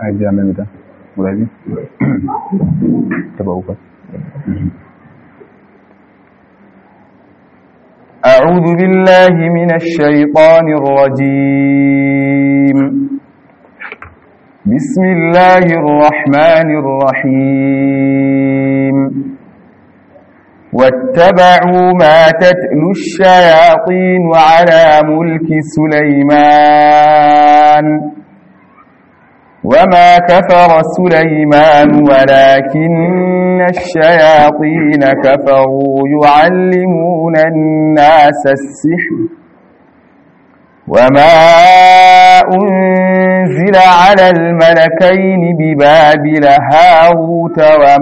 ajiya mai mita guda biyu taba uku أعوذ بالله من الشيطان الرجيم بسم الله الرحمن الرحيم واتبعوا ما تتلو الشياطين على ملك سليمان وما كفر سليمان ولكن الشياطين كفروا يعلمون الناس السحر وما أنزل على الملكين ببابل هاروت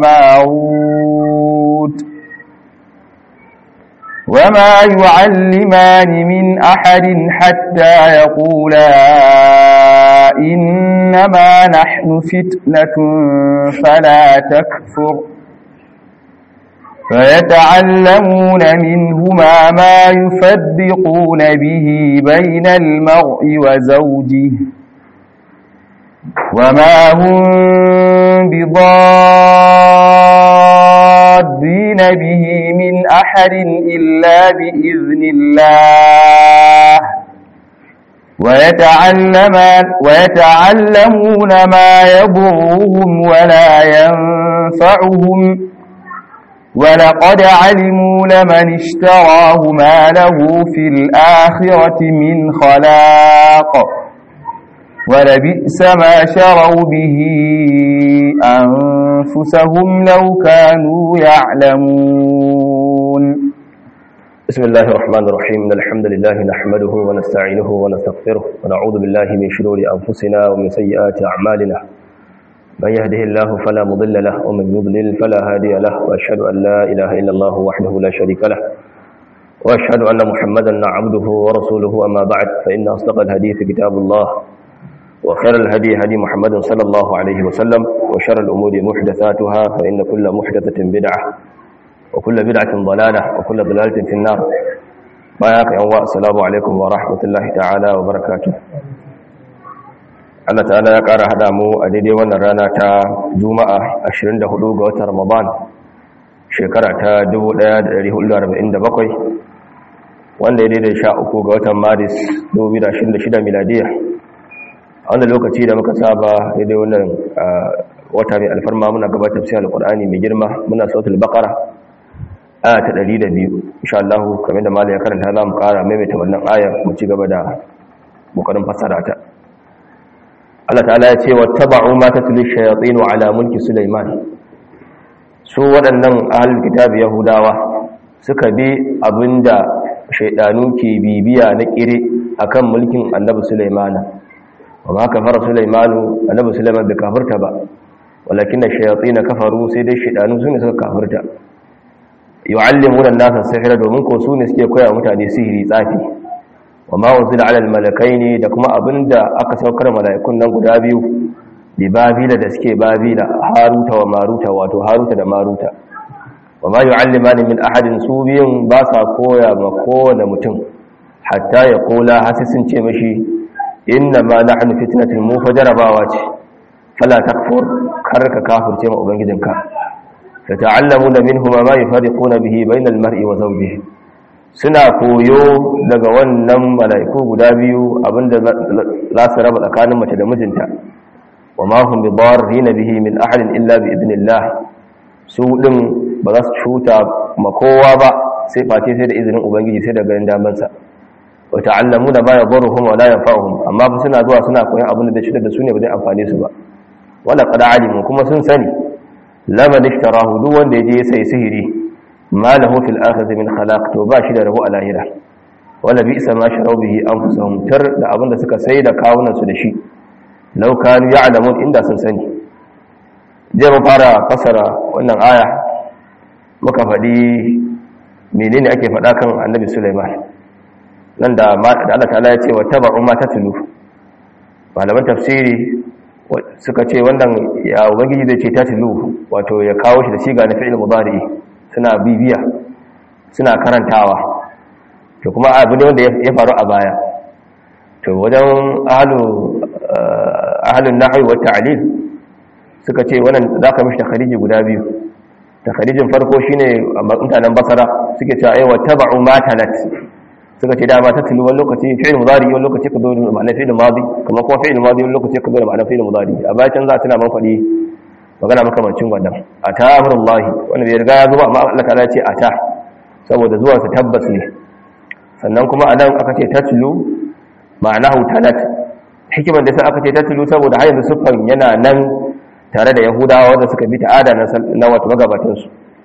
وماروت وما يعلمان من أحد حتى يقولا إنما نحن فتنة فلا تكفر فيتعلمون منهما ما يفرقون به بين المرء وزوجه وما هم بضادين به من أحد إلا بإذن الله ويتعلمان ويتعلمون ما يضرهم ولا ينفعهم ولقد علموا لمن اشتراه ما له في الآخرة من خلاق ولبئس ما شروا به أنفسهم لو كانوا يعلمون بسم الله الرحمن الرحيم إن الحمد لله نحمده ونستعينه ونستغفره ونعوذ بالله من شرور أنفسنا ومن سيئات أعمالنا من يهده الله فلا مضل له ومن يضلل فلا هادي له وأشهد أن لا إله إلا الله وحده لا شريك له وأشهد أن محمدا عبده ورسوله أما بعد فإن أصدق الحديث كتاب الله وخير الهدي هدي محمد صلى الله عليه وسلم وشر الأمور محدثاتها فإن كل محدثة بدعة وكل بدعة ضلالة وكل ضلالة في النار باياك يوم السلام عليكم ورحمة الله تعالى وبركاته Allah ta'ala ya ƙara haɗa mu a daidai wannan rana ta Juma'a 24 ga watan Ramadan shekara ta 1447 wanda ya daidai 13 ga watan Maris 2026 miladiya a wannan lokaci da muka saba daidai wannan wata mai alfarma muna gabatar tafsirin alqur'ani mai girma muna sautul baqara aya ta 102 insha Allah kamar da malai ya karanta za mu ƙara maimaita wannan aya mu ci gaba da kokarin fassara ta Allah ta'ala ya ce wattaba'u ma tatlu shayatin ala mulki Sulaiman su waɗannan ahlul kitab yahudawa suka bi abinda shaydanu ke bibiya na kire akan mulkin annabi Sulaiman wa ma kafara Sulaiman annabi Sulaiman bai kafirta ba walakin shayatin kafaru sai dai shaydanu sune suka kafirta yu'allimuna an-nasa sihra domin ko su ne suke koya mutane sihiri tsafi wa ma unzila ala al-malakaini da kuma abinda aka saukar mala'ikun nan guda biyu bi babila da suke babila haruta wa maruta wato haruta da maruta wa ma yu'allimani min ahadin su biyun ba sa koya ma kowane mutum hatta ya kula hasi sun ce mashi inna ma nahnu fitnatul mu fajarabawa ce fala takfur kar ka kafirce ma ubangijinka fa ta'allamuna minhuma ma yufariquna bihi bainal mar'i wa zawjihi suna koyo daga wannan mala'iku guda biyu abinda za su raba tsakanin mace da mijinta wa ma hum bidarrin bihi min ahadin illa bi idnillah su din ba za su cuta ma kowa ba sai face sai da izinin ubangiji sai da ganin damansa wa ta'allamuna ma yadurruhum wa la yanfa'uhum amma ba suna zuwa suna koyon abin da shi da su ne ba zai amfane su ba wala qad alimu kuma sun sani laman ishtarahu duk wanda yaje ya sai sihiri ma lahu fil akhirati min khalaq to ba shi da rabu a lahira wala bi isa ma sharau bihi anfusuhum tar da abinda suka sai da kawunan su da shi law kanu ya'lamun inda sun sani je mu fara fasara wannan aya muka faɗi menene ake faɗa kan annabi Sulaiman nan da da Allah ta'ala ya ce wa tabu ma tatlu malaman tafsiri suka ce wannan ya ubangiji zai ce tatlu wato ya kawo shi da siga na fi'il mudari suna bibiya suna karantawa to kuma abu ne wanda ya faru a baya to wajen ahalu ahalin nahwi wa ta'lil suka ce wannan zaka mishi takhariji guda biyu takharijin farko shine mutanen basara suke cewa ai wattaba'u ma talat suka ce dama ta tulu wani lokaci fi'il mudari wani lokaci ka zo da ma'anar fi'il madi kamar kuma fi'il madi wani lokaci ka zo da ma'anar fi'il mudari a bayan can za tana man faɗi magana makamancin wannan ata amrullahi wanda bai riga ya zo ba amma Allah ta'ala ce ata saboda zuwansa tabbas ne sannan kuma a nan aka ce tatlu ma'anahu talat hikimar da sai aka ce tatlu saboda har yanzu siffan yana nan tare da yahudawa wanda suka bi ta'ada na wato magabatansu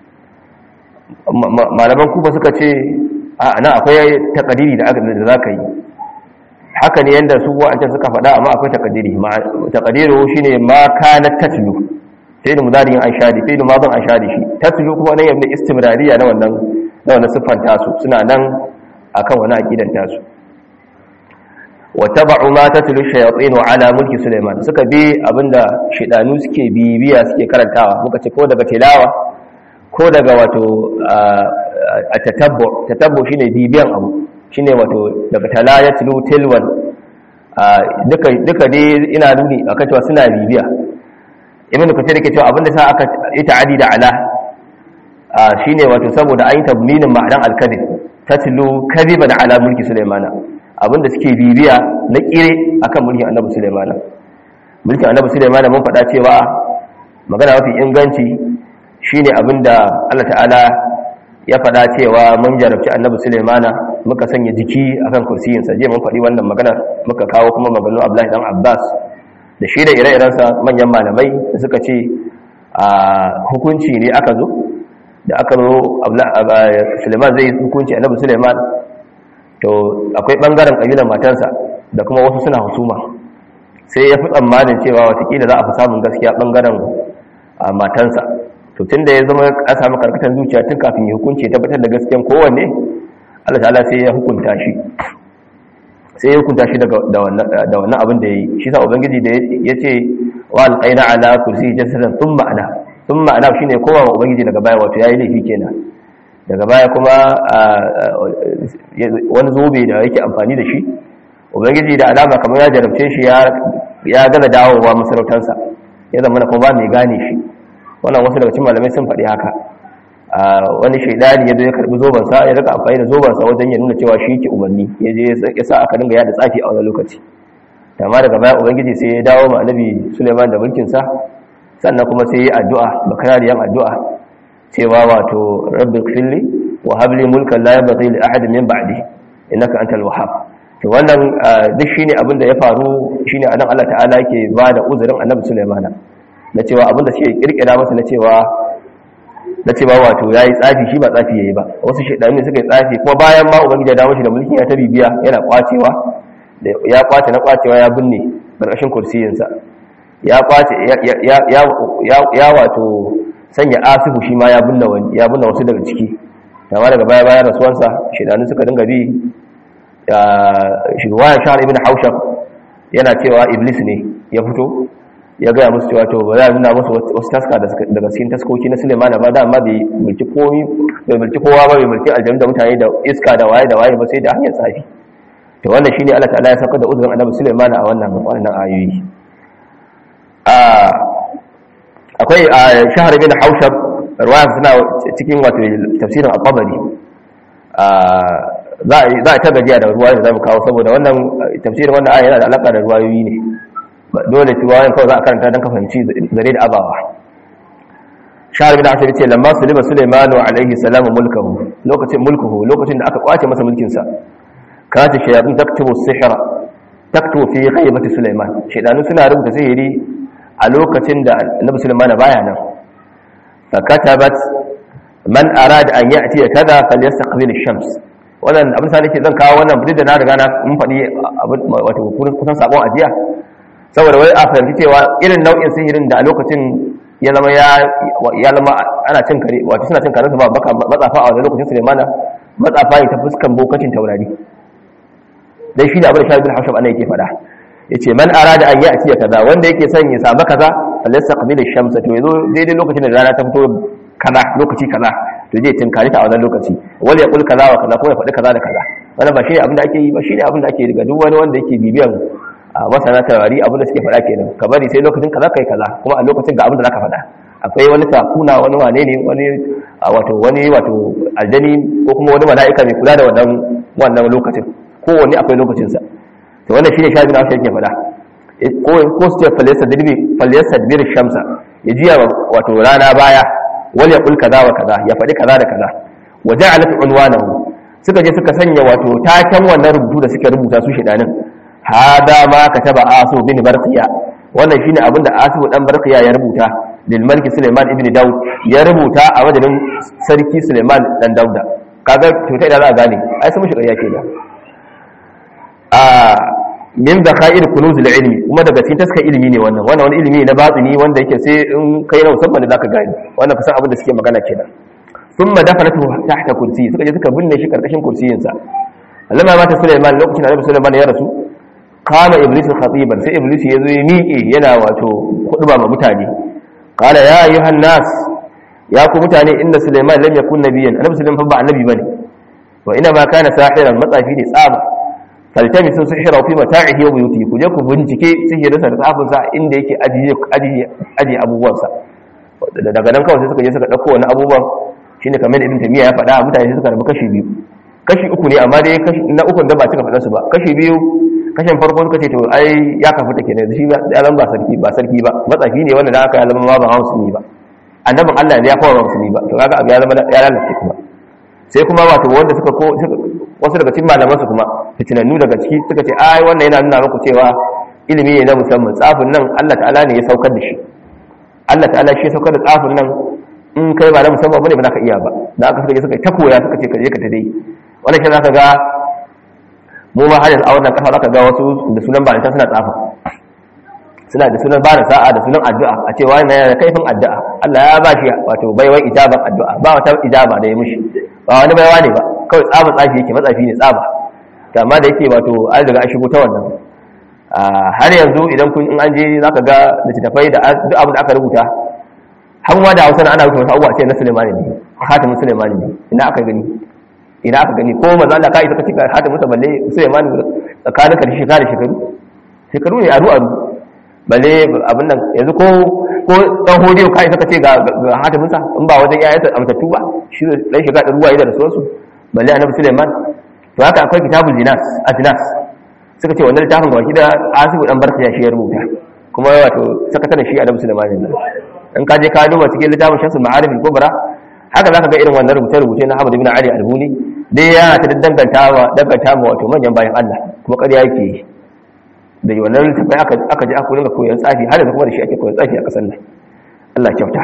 malaman kufa suka ce a nan akwai takadiri da za ka yi haka ne yadda su wa'ancan suka faɗa amma akwai takadiri takadiru shi ne ma kana tatlu sai da mudariyin an shadi sai da mazan an shadi shi tatlu kuma nan yadda istimrariya na wannan na wannan siffan tasu suna nan akan wani aqidan tasu wattaba'u ma tatlu shayatin ala mulki sulaiman suka bi abinda shedanu suke bibiya suke karantawa muka ce ko daga tilawa ko daga wato a tatabbu tatabbu shine bibiyan abu shine wato daga tala yatlu tilwan duka duka dai ina nuni akan cewa suna bibiya ibnu kathir yake cewa abinda sa aka yi ta'adi da ala shine wato saboda an yi tabminin ma'anan al-kadhib tatlu kadhiban ala mulki sulaimana abinda suke bibiya na kire akan mulkin annabi sulaimana mulkin annabi sulaimana mun faɗa cewa magana mafi inganci shine abinda Allah ta'ala ya faɗa cewa mun jarabci annabi sulaimana muka sanya jiki akan kursiyin sa je mun faɗi wannan magana muka kawo kuma maganar Abdullahi dan Abbas da shi da ire-irensa manyan malamai da suka ce a hukunci ne aka zo da aka zo suleiman zai hukunci annabi suleiman to akwai bangaren kabilan matansa da kuma wasu suna husuma sai ya fi tsammanin cewa watakila za a fi samun gaskiya bangaren matansa to tun da ya zama a samu karkatar zuciya tun kafin ya hukunci tabbatar da gaskiyan kowanne allah ta'ala sai ya hukunta shi sai ya hukunta shi da wannan abin da ya yi shi sa ubangiji da ya ce wa alƙaina ala kursi jasadan sun ma'ana sun ma'ana shi ne kowa ubangiji daga baya wato ya yi laifi kenan daga baya kuma wani zobe da yake amfani da shi ubangiji da alama kamar ya jarabce shi ya gaza dawowa masarautarsa ya zama na kuma ba mai gane shi wannan wasu daga cikin malamai sun faɗi haka wani shaidani ya zo ya karbi zobansa ya rika amfani da zobansa wajen ya nuna cewa shi ke umarni ya je ya sa aka dinga yada tsafi a wani lokaci amma daga baya ubangiji sai ya dawo ma annabi suleiman da mulkinsa sannan kuma sai ya addu'a bakarariyan addu'a cewa wato rabbi filli wa habli mulkan la yabghi li ahadin min ba'di innaka antal wahhab to wannan duk shine abin da ya faru shine anan Allah ta'ala yake ba da uzurin annabi Sulaiman na cewa abin da suke kirkira masa na cewa na cewa wato yayi tsafi shi ba tsafi yayi ba wasu shedani suka yi tsafi kuma bayan ma ubangiji ya dawo shi da mulkin ya ta bibiya yana kwacewa ya kwace na kwacewa ya binne karkashin kursiyinsa ya kwace ya wato sanya asibu shi ma ya binne wani ya binne wasu daga ciki amma daga baya bayan rasuwansa shedanu suka dinga bi shirwayan shahar ibn haushab yana cewa iblis ne ya fito ya gaya musu cewa to ba za a nuna musu wasu taska daga cikin taskoki na suleiman ba da amma bai mulki komi bai mulki kowa ba bai mulki aljanu da mutane da iska da waye da waye ba sai da hanyar tsafi to wannan shine Allah ta'ala ya saukar da uzurin annabi suleiman a wannan wannan ayoyi akwai shahar ibn haushab ruwaya suna cikin wato tafsirin al-qabari za a ta gajiya da ruwayoyi da za mu kawo saboda wannan tafsirin wannan aya yana da alaka da ruwayoyi ne dole ruwayoyin kawai za a karanta don ka fahimci zare da abawa shahar bin asir ce lamma sulima sulaimanu alaihi salamu mulkahu lokacin mulkuhu lokacin da aka kwace masa mulkinsa kata shayatun taktubu sihra taktubu fi ghaibati sulaiman shaydanu suna rubuta sihiri a lokacin da annabi sulaiman baya nan fa katabat man arada an ya'ti kaza falyastaqbil ash-shams wannan abin sa nake zan kawo wannan duk da na riga na mun faɗi wato kusan sabon ajiya saboda wai a fahimci cewa irin nau'in sihirin da a lokacin ya zama ya zama ana cin kare wato suna cin kare su ba baka matsafa a wani lokacin Sulaimana matsafa ne ta fuskan bokacin taurari dan shi da abin da Shabi bin Haushab ana yake faɗa yace man arada an ya'ti kaza wanda yake son ya samu kaza falyastaqbil ash-shamsa to yazo daidai lokacin da rana ta fito kaza lokaci kaza to zai tinkari ta a wannan lokaci wal yaqul kaza wa kaza ko ya faɗi kaza da kaza wannan ba shine abin da ake yi ba shine abin da ake riga duk wani wanda yake bibiyan a masana tawari abin da suke faɗa kenan ka bari sai lokacin kaza kai kaza kuma a lokacin ga abin da zaka faɗa akwai wani sakuna wani wane ne wani wato wani wato aljani ko kuma wani mala'ika mai kula da wannan wannan lokacin kowanne akwai lokacin sa to wannan shine shafi na yake faɗa ko ko su ce falyasadbir falyasadbir shamsa ya jiya wato rana baya wal yaqul kaza wa kaza ya faɗi kaza da kaza wa ja'alat unwanahu suka je suka sanya wato taken wannan rubutu da suke rubuta su shedanin hada ma kataba asu bin barqiya wannan shine abin da asu dan barqiya ya rubuta lil malki suleiman ibn daud ya rubuta a madadin sarki suleiman dan dauda kaga to ta idan za a gane ai sun mushi ƙarya kenan a min da khair kunuz al ilmi kuma daga cikin taska ilimi ne wannan wannan wani ilimi na batini wanda yake sai in kai na musamman da zaka gane wannan kusan abin da suke magana kenan thumma dafanatu tahta kursi suka je suka binne shi karkashin kursiyin sa allama mata suleiman lokacin da annabi suleiman ya rasu kama iblis khatiban sai iblis ya zo ya miƙe yana wato khutba ma mutane qala ya ayyuhan nas ya ku mutane inda suleiman lam yakun nabiyyan annabi suleiman fa ba annabi bane wa ina ma kana sahiran matsafi ne tsaba faltamisu sihra fi mata'ihi wa buyutihi ku je ku bincike sihirinsa da tsafin sa inda yake ajiye ajiye ajiye abubuwan sa daga nan kawai sai suka je suka dauko wani abubuwan shine kamar ibn tamiya ya faɗa mutane suka rabu kashi biyu kashi uku ne amma dai kashi na uku da ba cika faɗa su ba kashi biyu kashin farko suka ce to ai ya kafu take ne shi ya zama ba sarki ba sarki ba matsafi ne wanda da aka ya zama ma ba musulmi ba annabin Allah ne ya fara musulmi ba to kaga abu ya zama ya lalace kuma sai kuma wato wanda suka ko wasu daga cikin malaman su kuma fitinannu daga ciki suka ce ai wannan yana nuna muku cewa ilimi ne na musamman tsafin nan Allah ta'ala ne ya saukar da shi Allah ta'ala shi ya saukar da tsafin nan in kai ba na musamman bane ba za ka iya ba da aka suka je suka ta koya suka ce ka je ka ta dai wannan shi za ka ga mu ma har yanzu a wannan kasa zaka ga wasu da sunan balinta suna tsafa suna da sunan bada sa'a da sunan addu'a a ce wani yana da kaifin addu'a Allah ya ba shi wato baiwar ijaban addu'a ba wata ijaba da ya mushi ba wani baiwa ne ba kawai tsaba tsafi yake matsafi ne tsaba to amma da yake wato an riga an shigo ta wannan har yanzu idan kun in an je zaka ga littattafai da duk abin da aka rubuta har ma da Hausa ana rubuta wasu abubuwa ce na Sulaiman ne hatimin Sulaiman ne ina aka gani ina aka gani ko manzo Allah kai saka cika hada musa balle Sulaiman tsakanin ka shekara da shekaru shekaru ne aru aru balle abin nan yanzu ko ko dan hodiyo kai saka ce ga hada musa in ba wajen yayansa amtattu ba shi dan shekara da ruwa da rasuwarsu balle annabi Sulaiman to haka akwai kitabul jinas ajnas suka ce wannan littafin ga da asibu dan barka ya shi ya rubuta kuma wato sakataren shi annabi Sulaiman ne in ka je ka duba cikin littafin shamsul ma'arif al-kubra haka zaka ga irin wannan rubuce-rubuce na Ahmad ibn Ali al-Buni dai yana ta dangantawa dangantawa wato manyan bayan Allah kuma ƙarya yake yi da wannan littafin aka aka ji aka ringa koyon tsafi har da kuma da shi ake koyon tsafi a ƙasar nan Allah kyauta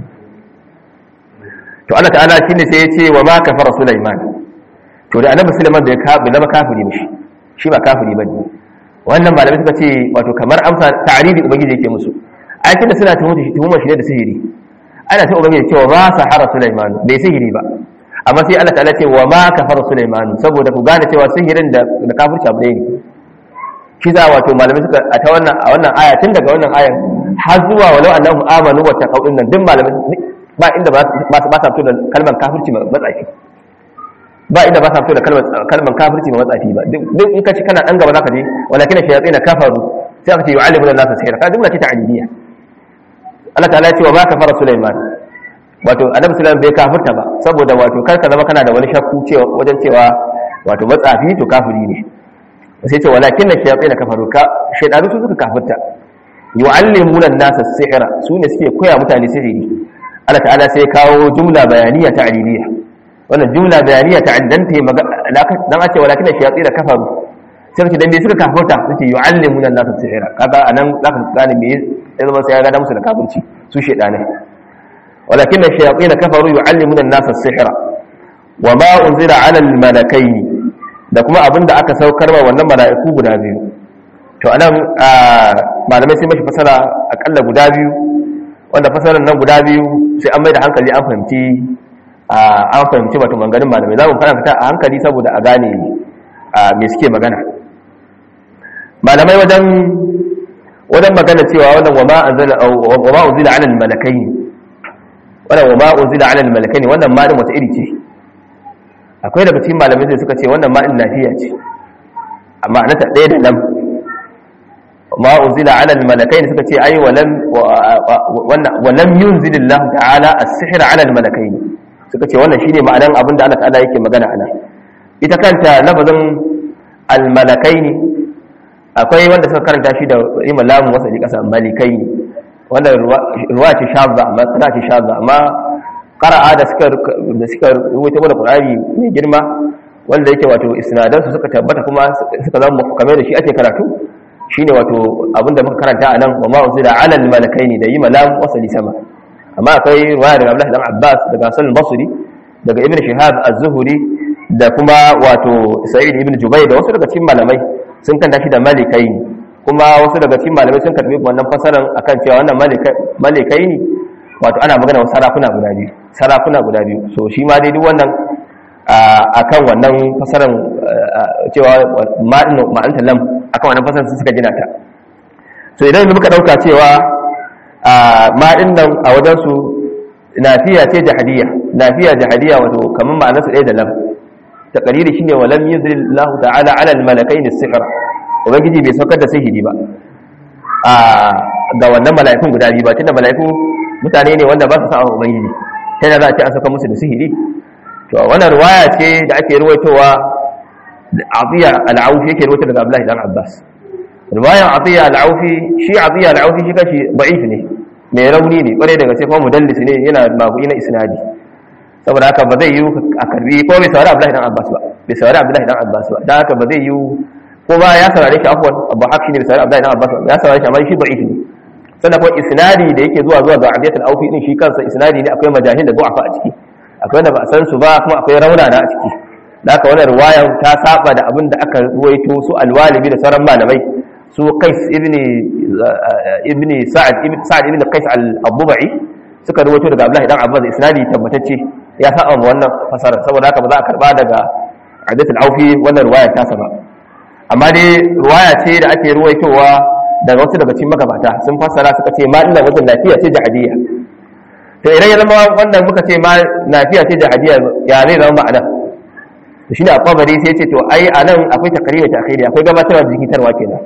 to Allah ta'ala shine sai ya ce wa ma kafara Sulaiman to da annabi Sulaiman bai ka bai zama kafiri ba shi shi ba kafiri bane wannan malamai suka ce wato kamar amsa ta'ridi ubangiji yake musu ayatin da suna tuhumar shi tuhumar shi ne da sihiri ana ta ubangiji cewa ba sahara Sulaiman bai sihiri ba amma sai Allah ta'ala ce wa ma kafara Sulaiman saboda ku gane cewa sihirin da da kafirci abu ne shi za wato malamai suka a ta wannan a wannan aya tun daga wannan ayan har zuwa walau annahum amanu wa taqaw din nan duk malamai ba inda ba ba sa fito da kalmar kafirci matsafi ba inda ba sa fito da kalmar kalmar kafirci matsafi ba duk in ka ci kana dan gaba zaka je walakin shayatin kafaru sai aka ce yu'allimuna an-nasa sihra ka duk ce ta'aliliya Allah ta'ala ya ce wa ma kafara Sulaiman wato annabi Sulaiman bai kafirta ba saboda wato kar ka zama kana da wani shakku cewa wajen cewa wato matsafi to kafiri ne sai ce walakin shayatin kafaru ka shaydanu su suka kafirta yu'allimuna an-nasa sihra su ne suke koya mutane sihiri Allah ta'ala sai kawo jumla bayaniya ta'liliya wannan jumla bayaniya ta dan ta dan a ce walakin shayatin kafaru sai kace dan bai suka kafirta suke yu'allimuna an-nasa sihra kaga anan zaka gane me ya zama sai ya gada musu da kafirci su shedane walakin ash-shayatin kafaru yu'allimuna an-nasa as-sihra wa ma unzila 'ala al-malakayn da kuma abinda aka saukar wa wannan mala'iku guda biyu to anan malamai sai mashi fasara akalla guda biyu wanda fasarar nan guda biyu sai an mai da hankali an fahimci an fahimci wato manganin malamai za mu fara a hankali saboda a gane me suke magana malamai wajen wajen magana cewa wannan wa ma anzala wa ma unzila 'ala al-malakayn wannan wa ma unzila 'ala al-malakayn wannan ma din wata iri ce akwai daga cikin malamai da suka ce wannan ma din lafiya ce amma anata ɗaya da lam ma unzila ala al-malakaini suka ce ai walam walam yunzil Allah ta'ala as-sihr ala al-malakaini suka ce wannan shine ma'anan abin da Allah ta'ala yake magana ana ita kanta lafazin al-malakaini akwai wanda suka karanta shi da imam lamun wasa ji kasa malikaini wanda ruwa ce shadda amma kana ce shadda amma qara'a da suka da suka ruwaito mana Qur'ani mai girma wanda yake wato isnadan su suka tabbata kuma suka zama kamar da shi ake karatu shine wato abinda muka karanta a nan wa ma uzila ala al malakaini da yi malam wasali sama amma akwai ruwaya daga Abdullah dan Abbas daga Hasan al-Basri daga Ibn Shihab az-Zuhri da kuma wato Sa'id ibn Jubayr da wasu daga cikin malamai sun kanta shi da malikaini kuma wasu daga cikin malamai sun karbi wannan fasaran akan cewa wannan malikaini wato ana magana wa sarakuna guda biyu sarakuna guda biyu so shi ma dai duk wannan akan wannan fasaran cewa ma'anta lam akan wannan fasaran suka gina ta so idan muka dauka cewa ma'in nan a wajen su nafiya ce jahadiya nafiya jahadiya wato kamar ma'anar su ɗaya da lam taqriri shine wa lam yuzil Allah ta'ala 'ala al-malakain as-sihr ubangiji bai saukar da sihiri ba a ga wannan mala'ikun guda biyu ba tunda mala'iku mutane ne wanda ba su sa'a ubangiji sai da za a ce an saka musu da sihiri to wannan ruwaya ce da ake ruwaitowa Atiya al-Aufi yake ruwaito daga Abdullahi dan Abbas ruwayan Atiya al-Aufi shi Atiya al-Aufi shi kashi da'if ne mai rauni ne kwarai daga sai kuma mudallis ne yana mabu'i na isnadi saboda haka ba zai yi a karbi ko bai saurari Abdullahi dan Abbas ba bai saurari Abdullahi dan Abbas ba dan haka ba zai yi ko ba ya saurare shi afwan Abu Hafs ne bai saurari Abdullahi dan Abbas ba ya saurare shi amma shi da'if ne sannan kuma isnadi da yake zuwa zuwa ga Abiyat al-Aufi din shi kansa isnadi ne akwai majahil da du'afa a ciki akwai wanda ba a san su ba kuma akwai raunana a ciki da haka wannan riwayar ta saba da abin da aka ruwaito su alwalibi da sauran malamai su Qais ibn ibn Sa'ad ibn Sa'ad ibn Qais al-Abubai suka ruwaito daga Abdullahi dan Abbas isnadi tabbatacce ya saba wannan fasara saboda haka ba za a karba daga Abiyat al-Aufi wannan riwaya ta saba amma dai riwaya ce da ake ruwaitowa daga wasu daga cikin magabata sun fassara suka ce ma ina wajen lafiya ce jahadiya to idan ya zama wannan muka ce ma lafiya ce jahadiya ya zai zama ma'ana to shine a kwabari sai ce to ai a nan akwai takariri ta akhiri akwai gabatarwa da jikitarwa kenan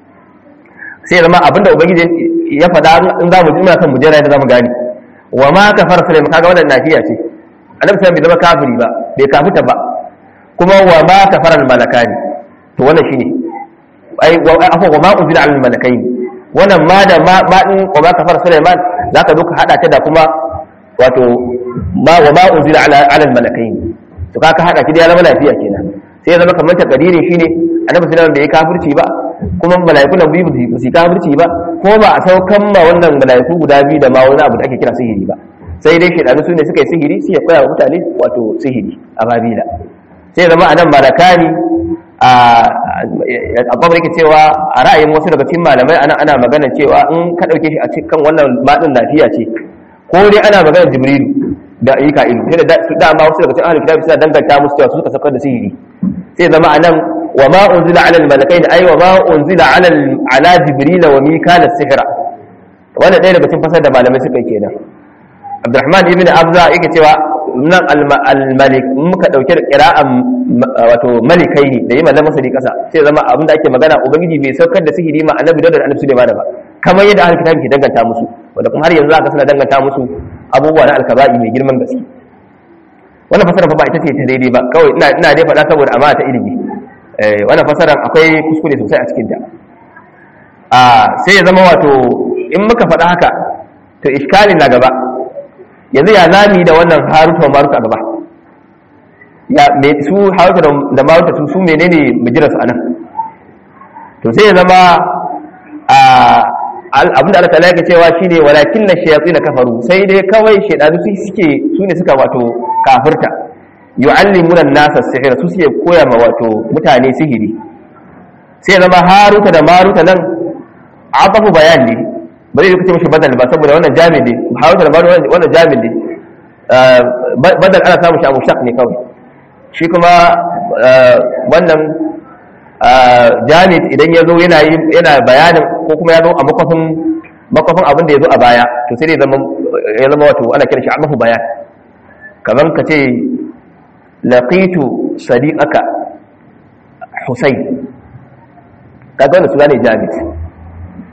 sai zama abinda ubangiji ya faɗa in za mu ji muna kan mu jera da zamu gane wa ma kafar sulaiman kaga wannan lafiya ce annabi sai bai zama kafiri ba bai kafuta ba kuma wa ma kafara al malakani to wannan shine ai afa wa ma unzila al malakain wannan ma da ma ma din wa ma kafara sulaiman zaka zo ka hada ta da kuma wato ma wa ma unzila ala al malakain to ka ka hada ki da ya zama lafiya kenan sai ya zama kamar takadiri shine annabi sallallahu alaihi bai kafirci ba kuma malaiku nan biyu ba su kafirci ba ko ba a saukan ma wannan malaiku guda biyu da ma wani abu da ake kira sihiri ba sai dai shedanu su ne suka yi sihiri sai ya koya wa mutane wato sihiri a babila sai zama anan malakani a abubuwan yake cewa a ra'ayin wasu daga cikin malamai ana ana magana cewa in ka ɗauke shi a cikin wannan maɗin lafiya ce ko dai ana magana jibrilu da ayyuka ilu sai da su dama wasu daga cikin ahlul kitabi suna danganta musu cewa su suka sakar da sihiri sai zama anan wa ma unzila ala al-malakaini ay wa ma unzila ala ala jibrila wa mikala sihra wannan ɗaya daga cikin fasar da malamai suka yi kenan Abdurrahman ibn Abza yake cewa nan al-malik muka dauke da qira'an wato malikai ne da yi mallan masali kasa sai zama abin da ake magana ubangiji bai saukar da sihiri ma annabi da annabi Sulaiman ba kamar yadda ahlul kitabi ke danganta musu wanda kuma har yanzu aka suna danganta musu abubuwa na alkaba'i mai girman gaske wannan fasara fa ba ita ce ta daidai ba kawai ina ina dai faɗa saboda amana ta ilimi eh wannan fasaran akwai kuskure sosai a cikin ta a sai ya zama wato in muka faɗa haka to iskalin na gaba yanzu ya zami da wannan haruta maruta gaba ya me su haruta da maruta su menene bijirarsu anan to sai ya zama abinda Allah ta'ala yake cewa shine walakin na shayatin kafaru sai dai kawai shedanu su suke su ne suka wato kafirta yu'allimuna an-nasa sihira su suke koya ma wato mutane sihiri sai zama haruta da maruta nan abafu bayan ne ba zai kace mishi badal ba saboda wannan jami'i ne haruta da maruta wannan jami'i ne badal ana samu shi abu shaq ne kawai shi kuma wannan jami'in idan ya zo yana bayanin ko kuma ya zo a makwafin makwafin abin da ya zo a baya to sai ya zama wato ana kira shi a mafi bayan kamar ka ce laqitu sadiqaka husayn kaga wannan suna ne jami'in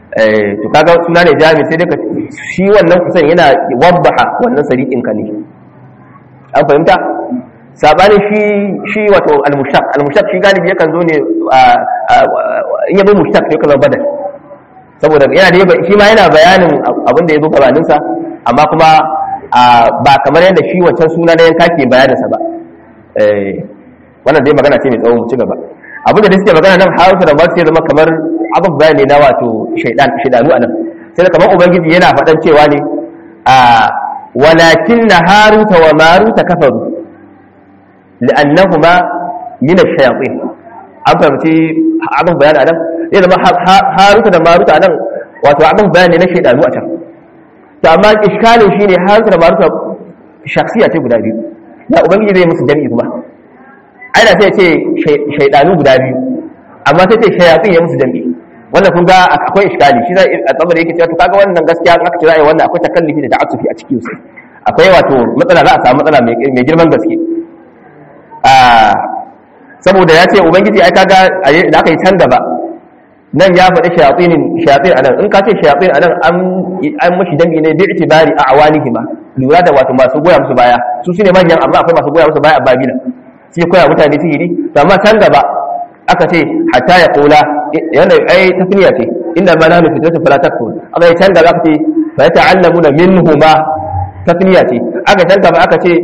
eh to kaga suna ne jami sai daga shi wannan kusan yana wabbaha wannan sariqin ka ne an fahimta sabani shi shi wato al-mushtaq al-mushtaq shi galibi yakan zo ne in yabo mushtaq sai kaza badal saboda yana da shi ma yana bayanin abin da ya zo gabanin sa amma kuma ba kamar yadda shi wancan suna na yanka ke bayanin sa ba eh wannan dai magana ce mai tsawo mu ci gaba abin da suke magana nan harufa da masu zama kamar abin bayani na wato shaidan shaidanu anan sai da kamar ubangiji yana faɗan cewa ne a walakin na haruta wa maruta kafaru li'annahuma min ash-shayatin an fahimci abin bayani anan zai zama haruta da maruta anan wato abin bayani na shaidanu a can to amma iskalin shine haruta da maruta shakhsiya ce guda biyu ya ubangiji zai musu jami'i kuma aina sai ce shaidanu guda biyu amma sai ce shayatsin ya musu jami'i wannan kun ga akwai iskali shi zai a tsabar yake cewa to kaga wannan gaskiya aka ce ra'ayi wannan akwai takallufi da ta'assufi a cikin su akwai wato matsala za a samu matsala mai girman gaske a saboda ya ce ubangiji ai kaga da aka yi can gaba nan ya faɗi shayatinin shayatin anan in ka ce shayatin anan an an mashi jami'i ne bi itibari a awalihima lura da wato masu goya musu baya su shine manyan amma akwai masu goya musu baya a babila sai koya mutane sihiri to amma can gaba aka ce hatta ya kula yana ai tafniya ce inda ma nahnu fitatu fala takfur aka yi can gaba aka ce fa yata'allamuna minhuma tafniya ce aka can gaba aka ce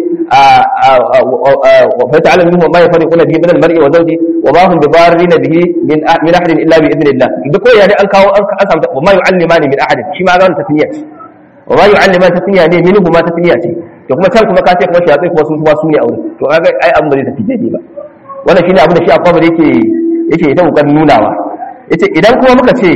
fa yata'allamu minhuma ma yafariquna bihi min al-mar'i wa zawji wa ma hum bidarrina bihi min min ahadin illa bi idnillah duk ko yani an kawo an samu wa ma yu'allimani min ahadin shi ma ga wannan tafniya ce wa ma yu'allimani tafniya ne minhuma tafniya ce to kuma can kuma ka ce kuma shafi kuma sun su ne aure to kaga ai abin da zai tafi daidai ba wannan shine abin da shi akwai da yake yake ita kokarin nunawa yace idan kuma muka ce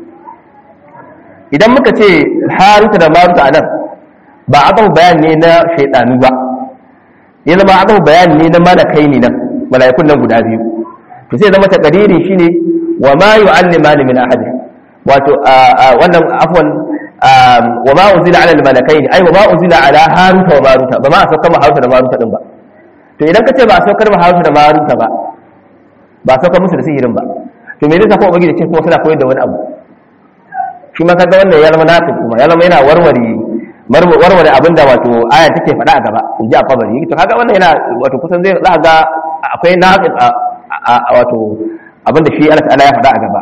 idan muka ce haruta da maruta anan ba akan bayan ne na shaydanu ba ya zama akan bayan ne na malakai ne nan malaikun nan guda biyu to sai zama takadiri shine wa ma yu'allimani min ahad wato wannan afwan wa ma unzila ala al-malakaini ay wa ma unzila ala haruta wa maruta ba ma a saukar ma haruta da maruta din ba to idan kace ba a saukar ma haruta da maruta ba ba a saukar musu da sihirin ba to me zai ko ubangiji ce kuma suna koyar da wani abu shi ma kaga wannan ya zama nafi kuma ya zama yana warware warware abin da wato aya take faɗa a gaba in ji a kabari to kaga wannan yana wato kusan zai za ga akwai nafi a wato abin da shi Allah ta'ala ya faɗa a gaba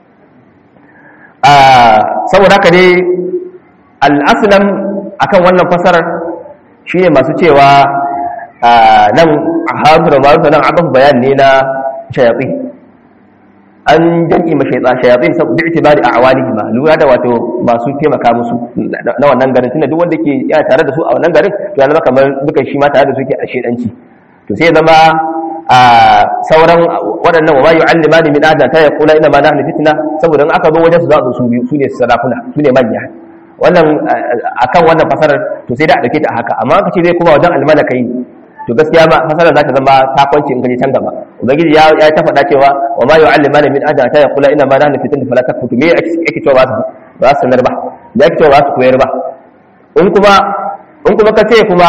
saboda haka dai al'aslam akan wannan fasarar shi ne masu cewa nan a haru da maruta nan abin bayan ne na shayatsi an jan'i ma shayatsi saboda itibari a awali ma lura da wato masu taimaka musu na wannan garin tunda duk wanda ke yana tare da su a wannan garin to ya zama kamar dukan shi ma tare da su ke a shedanci to sai zama a sauran waɗannan wa mayu allimani min adam ta yaqula inna ma nahnu fitna saboda in aka zo wajen su za su biyu su ne sarakuna su ne manya wannan akan wannan fasarar to sai da a dauke ta haka amma aka ce zai kuma wajen almalakai to gaskiya ma fasarar za ta zama ta kwanci in kaje can gaba ubangiji ya ya ta faɗa cewa wa ma yu'allimani min adam ta yaqula inna ma nahnu fitna fala takfutu me yake cewa ba su ba su sanar ba me yake cewa ba su koyar ba in kuma in kuma ka ce kuma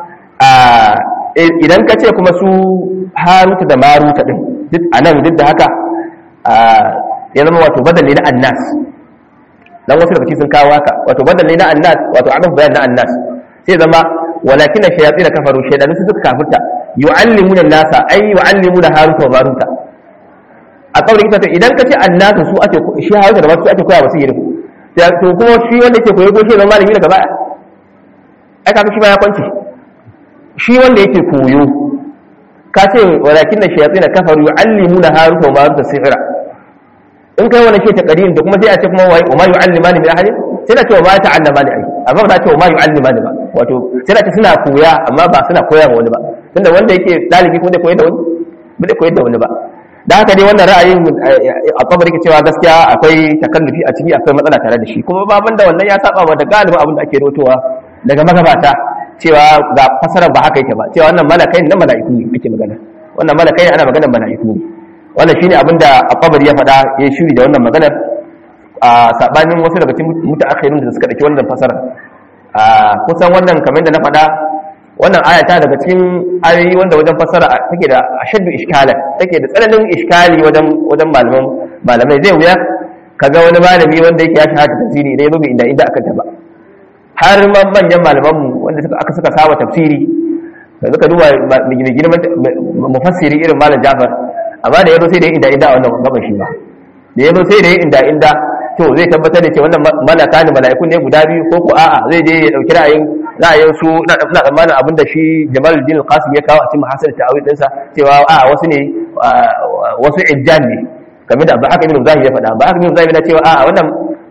idan ka ce kuma su haruta da maruta din duk anan duk da haka ya zama wato badali na annas dan wasu daga sun kawo haka wato badali na annas wato abin bayan na annas sai zama walakin shayatin kafaru shaydanu su suka kafirta yu'allimuna nasa ay yu'allimuna haruta wa maruta a kawai ita to idan ka ce annas su ake shi haruta da maruta ake koya wasu yiri to kuma shi wanda yake koyo ko shi zama malami daga baya ai kaga shi ma ya kwance shi wanda yake koyo ka ce walakin na shayatin kafaru yu'allimuna haruta wa maruta sihra in kai wani ce ta kadin da kuma sai a ce kuma wai wa ma yu'allimani min ahadin sai da ce wa ma ta'allamani ai amma ba ta ce wa ma yu'allimani ba wato sai da ce suna koya amma ba suna koya wa wani ba tunda wanda yake dalibi kuma zai koyar da wani ba zai koyar da wani ba da haka dai wannan ra'ayin a kabar yake cewa gaskiya akwai takallufi a ciki akwai matsala tare da shi kuma baban da wannan ya saba wa da galibin abin da ake rotowa daga magabata cewa ga fasarar ba haka yake ba cewa wannan malakai na mala'iku ne ake magana wannan malakai ana maganar mala'iku ne wannan shine abin da al ya faɗa ya shiri da wannan maganar a sabanin wasu daga cikin mutaakhirun da suka dauki wannan fasarar a kusan wannan kamar da na faɗa wannan aya ta daga cikin ayoyi wanda wajen fasara take da ashaddu iskalan take da tsananin iskali wajen wajen malaman malamai zai wuya kaga wani malami wanda yake ya shahara tafsiri idan ya zo inda inda aka taba har manyan malaman mu wanda suka aka suka saba tafsiri da suka duba mai girman mufassiri irin malam Jafar amma da yazo sai da inda inda a wannan gaban shi ba da yazo sai da inda inda to zai tabbatar da cewa wannan malaka ne mala'ikun ne guda biyu ko ko a'a zai je ya dauki ra'ayin ra'ayin su na tsammanin abin da shi Jamaluddin Qasim ya kawo a cikin mahasil ta'awil dinsa cewa a wasu ne wasu ijjan ne kamar da Abu Ibn Zahir ya faɗa Abu Ibn Zahir yana cewa a wannan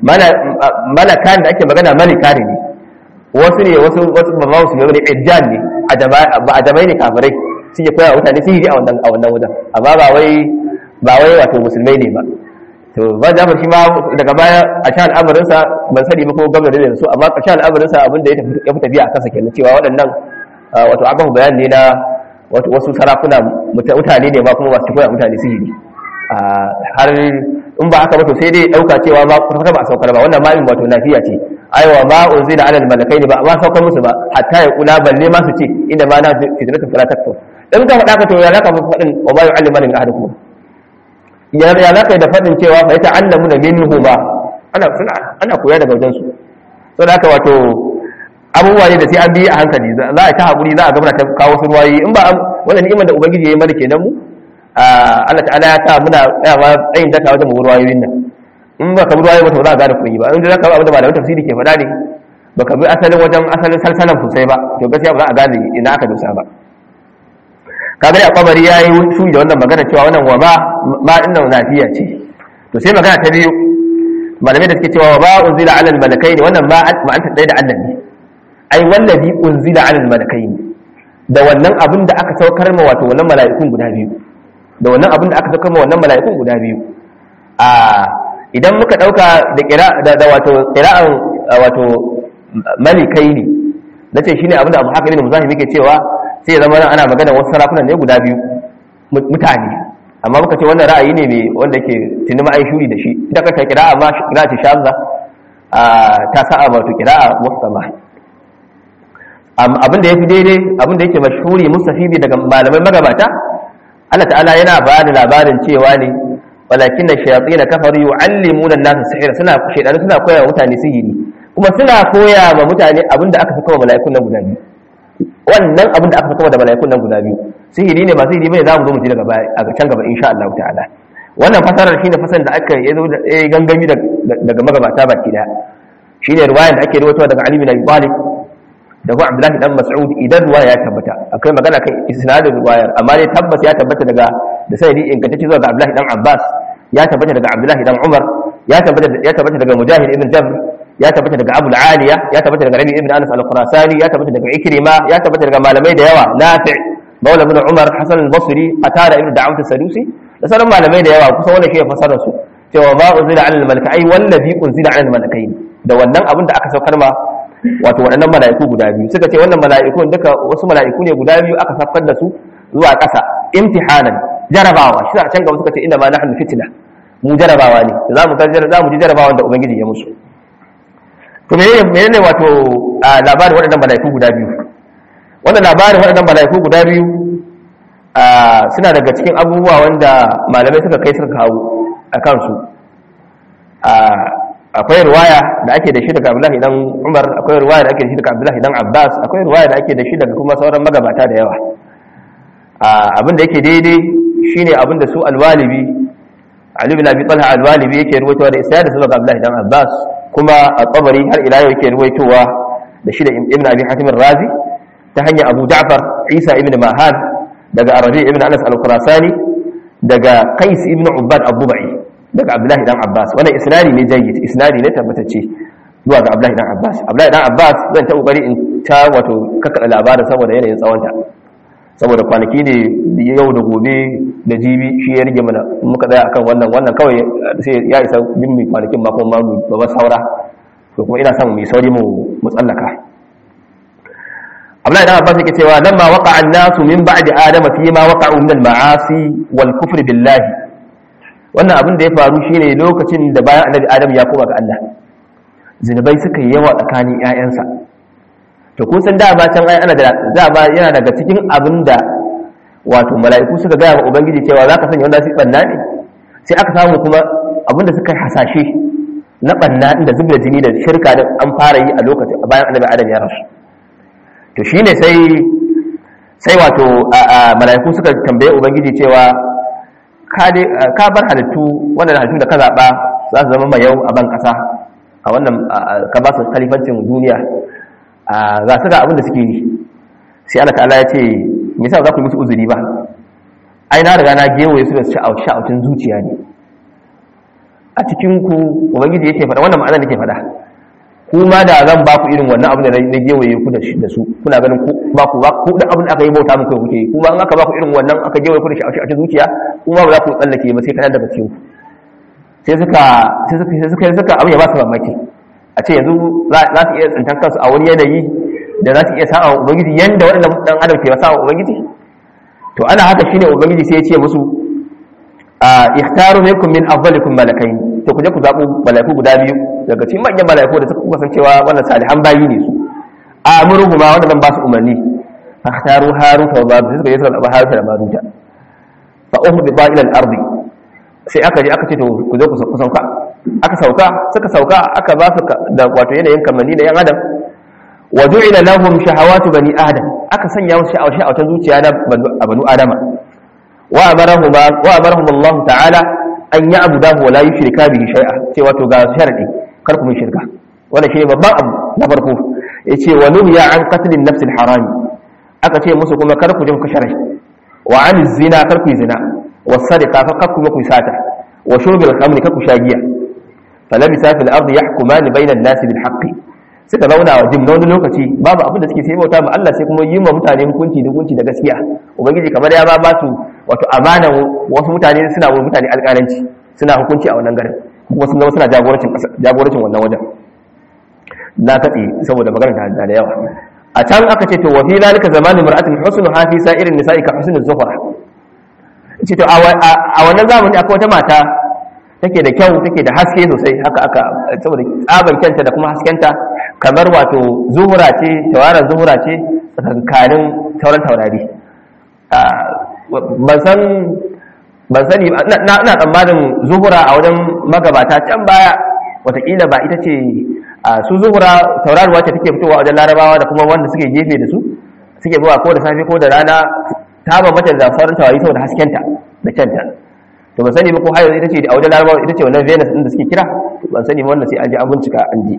malakan da ake magana malika ne wasu ne wasu wasu babawu su ne ijjan ne a jamai ne kafirai suke koya wa mutane sihiri a wannan a wannan wajen amma ba wai ba wai wato musulmai ne ba to ba Jafar shi ma daga baya a sha al'amarin sa ban sani ba ko gwamnati da su amma a sha al'amarin sa abin da ya tafi ya tafiya a kansa kenan cewa waɗannan wato aka bayani ne na wato wasu sarakuna mutane ne ba kuma masu koya mutane sihiri har in ba haka ba to sai dai dauka cewa ba kuma ba a saukar ba wannan ma'in wato nafiya ce aiwa ma unzila ala malakai ne ba amma saukar musu ba hatta ya kula balle ma su ce inda ma na fitratu fala takfur in ka faɗa ka to ya zaka faɗin wa ba yu'allimu min ahadukum ya ya zaka da faɗin cewa fa ta'allamu da minhu ba ana suna ana koya daga wajen su to da haka wato abubuwa ne da sai an bi a hankali za a ta hakuri za a gaba ta kawo su ruwayi in ba wannan ni'imar da ubangiji ya yi mana kenan mu Allah ta'ala ya sa muna tsayawa tsayin daka wajen mu ruwayoyin nan in ba ka bi ruwayoyi ba to za a gane kuɗi ba in za ka bi abin da malamin tafsiri ke faɗa ne ba ka bi asalin wajen asalin salsalan sosai ba to gaskiya ba za a gane ina aka dosa ba kaga da kwabari ya yi su da wannan magana cewa wannan wa ba ma din nan nafiya ce to sai magana ta biyu malamai da suke cewa wa ba unzila alal malakai ne wannan ma an ta da Allah ne ai wallazi unzila alal malakai ne da wannan abin da aka saukar ma wato wannan mala'ikun guda biyu da wannan abin da aka saukar ma wannan mala'ikun guda biyu a idan muka dauka da kira da wato qira'an wato malikai ne nace shine abin da Abu Hakim ibn Muzahim yake cewa sai zama nan ana magana wasu sarakunan ne guda biyu mutane amma muka ce wannan ra'ayi ne mai wanda ke tuni ma'ai shuri da shi ita kanta kira'a ma kira'a ce shazza ta sa'a wato kira'a musamma abin da ya fi daidai abin da yake mashhuri mustafibi daga malamai magabata Allah ta'ala yana ba da labarin cewa ne walakin da shayatin na kafaru yu'allimuna an-nasa sihira suna shaydanu suna koya wa mutane sihiri kuma suna koya wa mutane abin da aka saka wa mala'ikun nan guda biyu wannan abin da aka saka da mala'ikun nan guda biyu sihiri ne ba sihiri bane za mu zo mu ji daga baya a can gaba insha Allah ta'ala wannan fasarar shine fasarar da aka yi zo da gangami daga magabata baki daya shine riwayar da ake rawaitowa daga Ali bin Abi Talib da kuma Abdullahi dan Mas'ud idan ruwaya ya tabbata akwai magana kan isnadin ruwayar amma dai tabbas ya tabbata daga da sanadi ingantacce zuwa ga Abdullahi dan Abbas ya tabbata daga Abdullahi dan Umar ya tabbata ya tabbata daga Mujahid ibn Jabr ya tabbata daga Abu al-Aliya ya tabbata daga Rabi ibn Anas al-Khurasani ya tabbata daga Ikrima ya tabbata daga malamai da yawa Nafi' Maula ibn Umar Hasan al-Basri Atada ibn Da'ud as-Sadusi da sauran malamai da yawa kusan wannan shi ya fasara su cewa ma unzila 'ala al-malakai wallazi unzila 'ala al-malakai da wannan abin da aka saukar ma wato waɗannan mala'iku guda biyu suka ce wannan mala'iku duka wasu mala'iku ne guda biyu aka saukar da su zuwa ƙasa imtihanan jarabawa shi a can gaba suka ce inda ma nahnu fitna mu jarabawa ne za mu za mu ji jarabawan da ubangiji ya musu to menene menene wato labarin waɗannan mala'iku guda biyu wannan labarin waɗannan mala'iku guda biyu suna daga cikin abubuwa wanda malamai suka kai suka kawo a kansu akwai ruwaya da ake da shi daga Abdullahi dan Umar akwai ruwaya da ake da shi daga Abdullahi dan Abbas akwai ruwaya da ake da shi daga kuma sauran magabata da yawa abin da yake daidai shine abin da su alwalibi Ali bin Abi Talha alwalibi yake ruwaitowa da isnad da daga Abdullahi dan Abbas kuma at-Tabari har ila yau yake ruwaitowa da shi da Ibn Abi Hatim razi ta hanyar Abu Ja'far Isa ibn Mahan daga Arabi ibn Anas al-Khurasani daga Qais ibn Ubbad Abu-Ba'i daga Abdullahi dan Abbas wannan isnadi ne jayyid isnadi ne tabbatacce zuwa ga Abdullahi dan Abbas Abdullahi dan Abbas zan ta kokari in ta wato kakkada labarin saboda yanayin tsawonta saboda kwanaki ne yau da gobe da jibi shi ya rige mana muka tsaya akan wannan wannan kawai sai ya isa bin mai kwanakin ma kuma mu ba saura to kuma ina son mu sauri mu mu tsallaka Abdullahi dan Abbas yake cewa lamma waqa'a an-nasu min ba'di adama fi ma waqa'u min al-ma'asi wal kufri billahi wannan abin da ya faru shine lokacin da bayan annabi adam ya koma ga Allah zinubai suka yi yawa tsakanin ƴaƴansa to kun san dama can ai ana da dama yana daga cikin abin da wato mala'iku suka gaya wa ubangiji cewa zaka sanya wanda su banna ne sai aka samu kuma abinda suka hasashe na banna inda zubda jini da shirka da an fara yi a lokacin bayan annabi adam ya rasu to shine sai sai wato mala'iku suka tambaye ubangiji cewa ka bar halittu wannan halittu da ka zaɓa za su zama mayau a ban ƙasa a wannan ka ba su kalifancin duniya za su ga abin da suke yi sai Allah ta'ala ya ce me yasa za ku yi musu uzuri ba ai na riga na gewaye su da sha'aucin zuciya ne a cikin ku ubangiji yake faɗa wannan ma'ana nake faɗa kuma da zan ba ku irin wannan abin da na gewaye ku da su kuna ganin ku ba ku ba ku da abin da aka yi bauta muku kuke yi kuma in aka ba ku irin wannan aka gewaye ku da sha'aucin zuciya kuma ba za ku tsallake ba sai kana daga cikin ku sai suka sai suka sai suka suka abin ya ba su mamaki a ce yanzu za su iya tsintan kansu a wani yanayi da za su iya sa'a ubangiji yanda waɗannan dan adam ke sa'a ubangiji to ana haka shine ubangiji sai ya ce musu a ikhtaru minkum min afdalikum malakain to kuje ku zabu malaiku guda biyu daga cikin manyan malaiku da suka kusan cewa wannan salihan bayi ne su amuruhu ma wanda zan ba su umarni ikhtaru haruta wa marut suka je suka zaba haruta da maruta fa uhdi ba ila al-ardi sai aka je aka ce to ku zo ku sauka aka sauka suka sauka aka ba su da wato yanayin kamanni da yan adam wa du'ila lahum shahawatu bani adam aka sanya musu sha'awa sha'awatan zuciya na banu adama wa amarahum wa amarahum Allah ta'ala an ya'budahu wa la yushrika bihi shay'a ce wato ga sharadi kar ku mun shirka wannan shi babban abu na farko yace wa nuhiya an qatl an-nafs al-haram aka ce musu kuma kar ku je ku shara wa an zina kar ku zina wa sadiqa fa kar ku ku sata wa shurbil khamri kar ku shagiya falabisa fil ardi yahkumani bayna an-nasi bil haqqi suka zauna wa jim na wani lokaci babu abin da suke sai bauta ma Allah sai kuma yi ma mutane hukunci da hukunci da gaskiya ubangiji kamar ya ba ba su wato amana wasu mutane suna wa mutane alƙalanci suna hukunci a wannan garin kuma sun zama suna jagorancin jagorancin wannan wajen na katse saboda maganar ta da yawa a can aka ce to wa fi zalika zamanin mar'atin husnu hafi sa'irin nisa'i ka husnul zuhra ce to a wannan zamani akwai wata mata take da kyau take da haske sosai haka aka saboda tsaban kyanta da kuma haskenta kamar wato zuhura ce tawarar zuhura ce tsakankanin sauran taurari ban san ban sani na tsammanin zuhura a wajen magabata can baya watakila ba ita ce su zuhura tauraruwa ce take fitowa wajen larabawa da kuma wanda suke gefe da su suke zuwa ko da safe ko da rana ta bambata da sauran taurari saboda haskenta da kyanta to ban sani ba ko har ita ce a wajen larabawa ita ce wannan venus din da suke kira ban sani ba wannan sai an ji an bincika an ji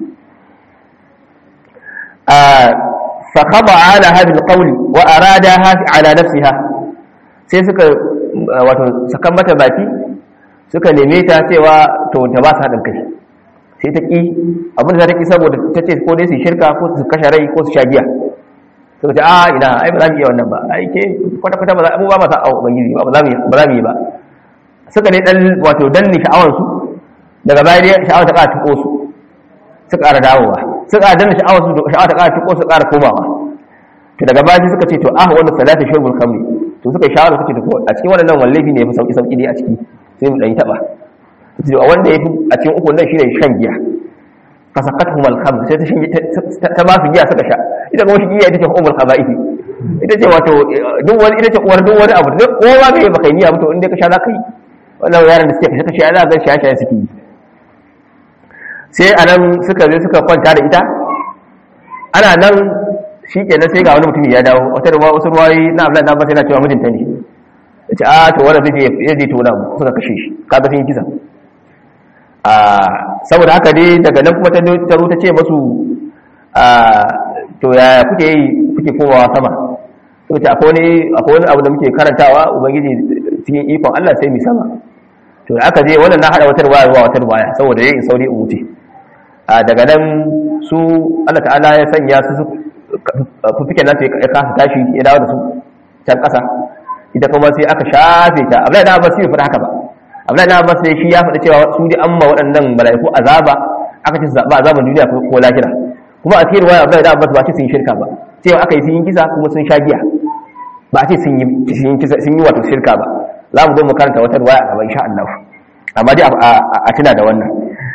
fa khaba ala hadhihi alqawl wa aradaha ala nafsiha sai suka wato sakan mata baki suka neme ta cewa to ta ba su hadin kai sai ta ki abin da ta ki saboda ta ce ko dai su shirka ko su kashe rai ko su sha giya suka ce a ina ai ba za mu iya wannan ba ai ke kwata kwata ba za mu ba ma sa au ubangiji ba za mu ba za mu yi ba suka ne dan wato danne sha'awarsu daga baya dai sha'awar ta ƙara tuko su su ƙara dawowa su ƙara danne sha'awar su sha'awar ta ƙara tuko su ƙara komawa to daga baya suka ce to ah wannan salatu shurbul khamri to suka shawara suka ce to a cikin wannan wallahi ne yafi sauki sauki dai a ciki sai mu dan taba to a wanda yafi a cikin uku nan shine shan giya fasaqatuhum al-khamr sai ta shan ta ba su giya suka sha ita kuma shi giya ita ce umul khaba'ith ita ce wato duk wani ita ce uwar duk wani abu duk kowa bai baka yi abu to inda ka sha za ka yi wannan yaran da suke kashe kashe za ga shaye shaye suke yi sai a nan suka zai suka kwanta da ita ana nan shi kenan sai ga wani mutum ya dawo wata da wasu ruwayi na abdullahi na yana cewa mijinta ne ya ce a to wanda zai je je tona mu suka kashe shi kaga sun yi kisa a saboda haka dai daga nan kuma ta taro ta ce masu a to yaya kuke yi kuke komawa sama to ce akwai wani akwai wani abu da muke karantawa ubangiji cikin ikon Allah sai mu sama to aka je wannan na hada wata ruwaya zuwa wata ruwaya saboda yayin sauri in wuce a daga nan su Allah ta'ala ya sanya su fufiken nasu ya kasa tashi ya dawo da su can ƙasa ita kuma sai aka shafe ta abdullahi da abbas bai faɗa haka ba abdullahi da abbas sai shi ya faɗa cewa su dai amma waɗannan mala'iku azaba aka ce su zaɓa azaban duniya ko lahira kuma a cikin ruwaya abdullahi da abbas ba ce sun yi shirka ba cewa aka yi sun yi kisa kuma sun sha giya ba a ce sun yi wato shirka ba za mu zo mu karanta wata ruwaya a gaba insha Allah amma dai a tuna da wannan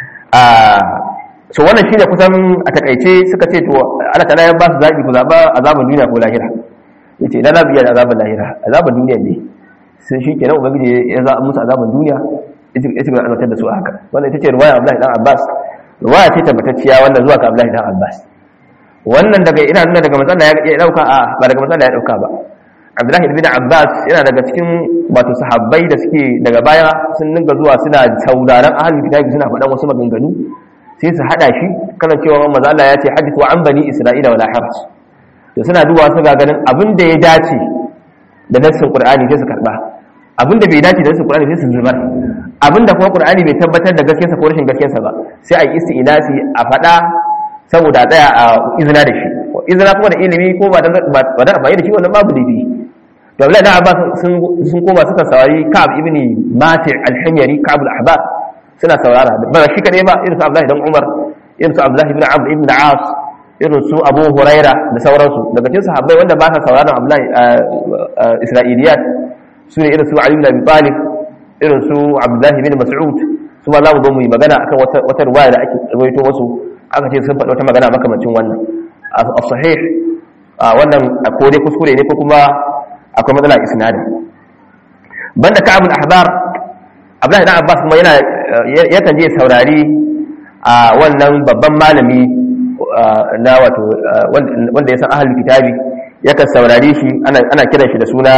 so wannan shine kusan a takaice suka ce to Allah ta'ala ya ba su zabi ku zaba azaban duniya ko lahira yace idan na biya da azaban lahira azaban duniya ne sai shi kenan ubangiji ya za musu azaban duniya yace ban azabtar da su haka wannan ita ce ruwaya Abdullahi dan Abbas ruwaya ce tabbatacciya wanda zuwa ga Abdullahi dan Abbas wannan daga ina nuna daga manzon ya dauka a ba daga manzon ya dauka ba Abdullahi ibn Abbas yana daga cikin wato sahabbai da suke daga baya sun dinga zuwa suna sauraron ahlul kitabi suna faɗan wasu maganganu sai su hada shi kana cewa manzo Allah ya ce hadithu an bani Isra'ila wala haraj to suna duba su ga ganin abin da ya dace da nassin Qur'ani sai su karba abin da bai dace da nassin Qur'ani sai su zubar abin da kuma Qur'ani bai tabbatar da gaskiyarsa ko rashin gaskiyarsa ba sai a yi isti'nasi a faɗa saboda tsaya a izina da shi izina kuma da ilimi ko ba da ba da amfani da shi wannan babu laifi to Abdullahi dan Abbas sun sun koma suka saurari Ka'ab ibn Mati' al-Himyari Ka'ab al-Ahbar suna saurara ba shi kadai ba irin su Abdullahi dan Umar irin su Abdullahi ibn Amr ibn As irin su Abu Huraira da sauransu daga cikin sahabbai wanda ba sa sauraron Abdullahi Isra'iliyat su ne irin su Ali ibn Abi Talib irin su Abdullahi ibn Mas'ud su ma za mu zo mu yi magana akan wata wata riwaya da ake rawaito wasu aka ce sun faɗi wata magana makamancin wannan a sahih wannan ko dai kuskure ne ko kuma akwai matsala isnadin banda Ka'ab al-Ahbar Abdullahi dan Abbas kuma yana yakan je saurari a wannan babban malami na wato wanda ya san ahlul kitabi yakan saurari shi ana ana kiran shi da suna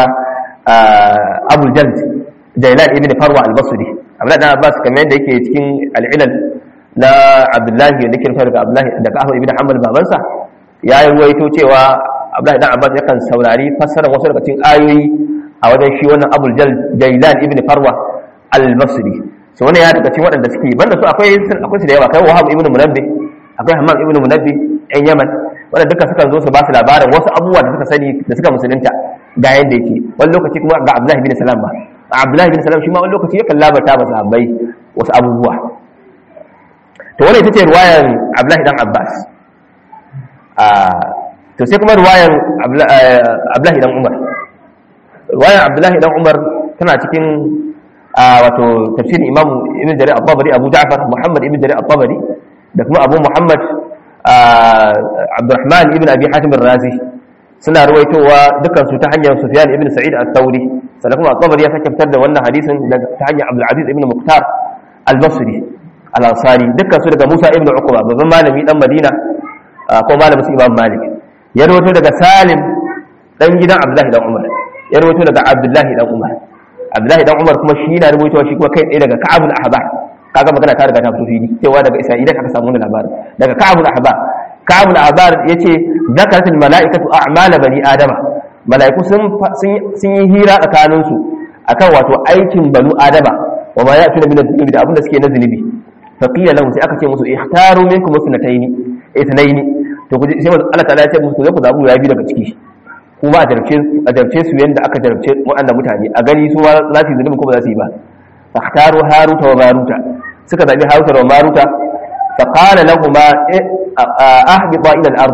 Abu Jald Jailan ibn Farwa al-Basri Abdullahi dan Abbas kamar yadda yake cikin al-Ilal na Abdullahi da kirfa daga Abdullahi daga Ahmad ibn Hanbal babansa ya yi ruwaito cewa Abdullahi dan Abbas yakan saurari fassarar wasu daga cikin ayoyi a wajen shi wannan Abu Jald Jailan ibn Farwa al-Basri so wannan ya daga cikin waɗanda suke banda su akwai akwai su da yawa kai Wahab ibn Munabbih akwai Hammam ibn Munabbih ɗan Yaman wanda duka suka zo su ba su labarin wasu abubuwa da suka sani da suka musulunta ga yanda yake wani lokaci kuma ga Abdullahi bin Salam ba Abdullahi bin Salam shi ma wani lokaci yakan labarta ba sahabbai wasu abubuwa to wannan ita ce ruwayan Abdullahi dan Abbas a to sai kuma ruwayan Abdullahi dan Umar ruwayan Abdullahi dan Umar tana cikin wato tafsirin Imam Ibn Jarir al-Tabari Abu Ja'far Muhammad Ibn Jarir al-Tabari da kuma Abu Muhammad Abdurrahman Ibn Abi Hatim al-Razi suna ruwaitowa dukkan su ta hanyar Sufyan Ibn Sa'id al-Thawri sannan kuma al-Tabari ya sake fitar da wannan hadisin ta hanyar Abdul Aziz Ibn Muqtar al-Basri al-Ansari dukkan su daga Musa Ibn Uqba babban malami dan Madina ko malamin su Imam Malik ya rawaito daga Salim dan gidan Abdullahi dan Umar ya rawaito daga Abdullahi dan Umar Abdullahi dan Umar kuma shi yana rubutawa shi kuma kai tsaye daga Ka'ab al-Ahbar kaga magana ta riga ta fito fili cewa daga Isra'ila aka samu wannan labarin daga Ka'ab al-Ahbar Ka'ab al-Ahbar yace zakaratul mala'ikatu a'mala bani adama mala'iku sun sun yi hira tsakanin su akan wato aikin banu adama wa ma ya'tuna min adh-dhunubi da abinda suke na zunubi fa qila lahum sai aka ce musu ihtaru minkum sunataini ithnaini to ku sai Allah ta'ala ya ce musu ku zabu ya bi daga ciki kuma a jarabce su yadda aka jarabce waɗanda mutane a gani su ma za su yi zunubin ko ba za su yi ba fakhtaru haruta wa maruta suka zabi haruta wa maruta fa qala lahum ahbita ila al-ard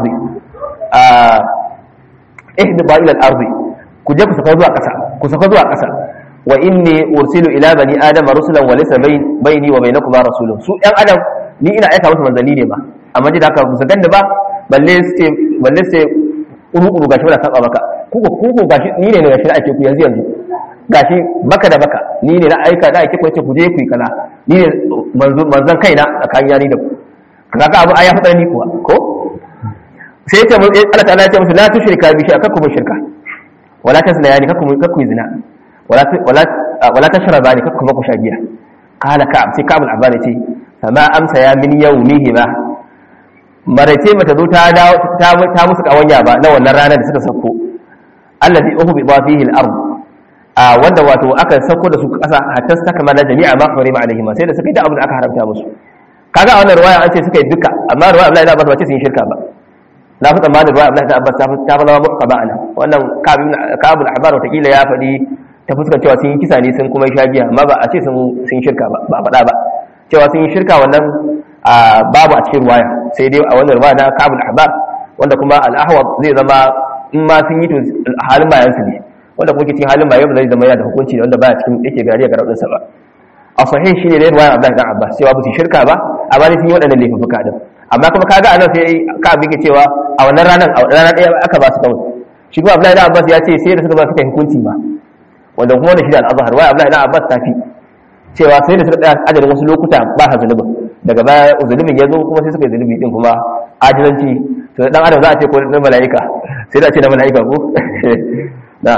ihbita ila al-ard ku je ku saka zuwa ƙasa ku saka zuwa ƙasa wa inni ursilu ila bani adama rusulan wa laysa bayni wa bainakum rasulun su ɗan adam ni ina aika musu manzanni ne ba amma ji da haka su ganda ba balle su balle su kuru-kuru gashi wadda saba maka kuku kuku gashi ni ne gashi na ake ku yanzu yanzu gashi baka da baka ni ne na aika da ake ku yace ku je ku yi kaza ni ne manzon kaina tsakanin yani da ku kaga abu aya fadar ni kuwa ko sai yace mun Allah ta'ala ya ce musu la tushrika bi shay'a kakku shirka wala tasna yani kakku kakku zina wala wala wala tashraba ni kakku ku shagiya qala ka'ab sai ka'ab al-abbas yace fama amsa ya min yawmihi ba maraice mata zo ta ta musu kawanya ba na wannan ranar da suka sauko allazi uhu bi fihi al-ard a wanda wato aka sauko da su kasa hatta saka mala jami'a ma harima alaihim sai da suka yi da abin da aka haramta musu kaga a wannan ruwaya an ce suka yi duka amma ruwaya Abdullahi Abbas ba ce sun yi shirka ba na fi tsammanin ruwaya Abdullahi Abbas ta fi zama muka ba ana wannan kabul ahbar wata kila ya faɗi ta fuskar cewa sun yi kisa ne sun kuma yi shagiya amma ba a ce sun shirka ba ba faɗa ba cewa sun yi shirka wannan babu a cikin ruwaya sai dai a wannan ruwaya na kabul ahbar wanda kuma al-ahwad zai zama in ma sun yi to halin bayan su ne wanda kuma ke cikin halin bayan zai zama yana da hukunci da wanda baya cikin yake gari ga raudin sa ba a sahih shine dai ruwaya Abdullah dan Abbas cewa ba su shirka ba amma dai sun yi waɗannan laifuka din amma kuma kaga anan sai ka abin ke cewa a wannan ranar a ranar ɗaya aka ba su kawai shi kuma Abdullah dan Abbas ya ce sai da suka ba suka hukunci ma wanda kuma wannan shi da al-azhar wai Abdullah dan Abbas tafi cewa sai da suka tsaya adadin wasu lokuta ba sa zunubin daga baya zunubin ya zo kuma sai suka yi zunubi din kuma ajilanci to dan adam za a ce ko na mala'ika sai da ce na mala'ika ko na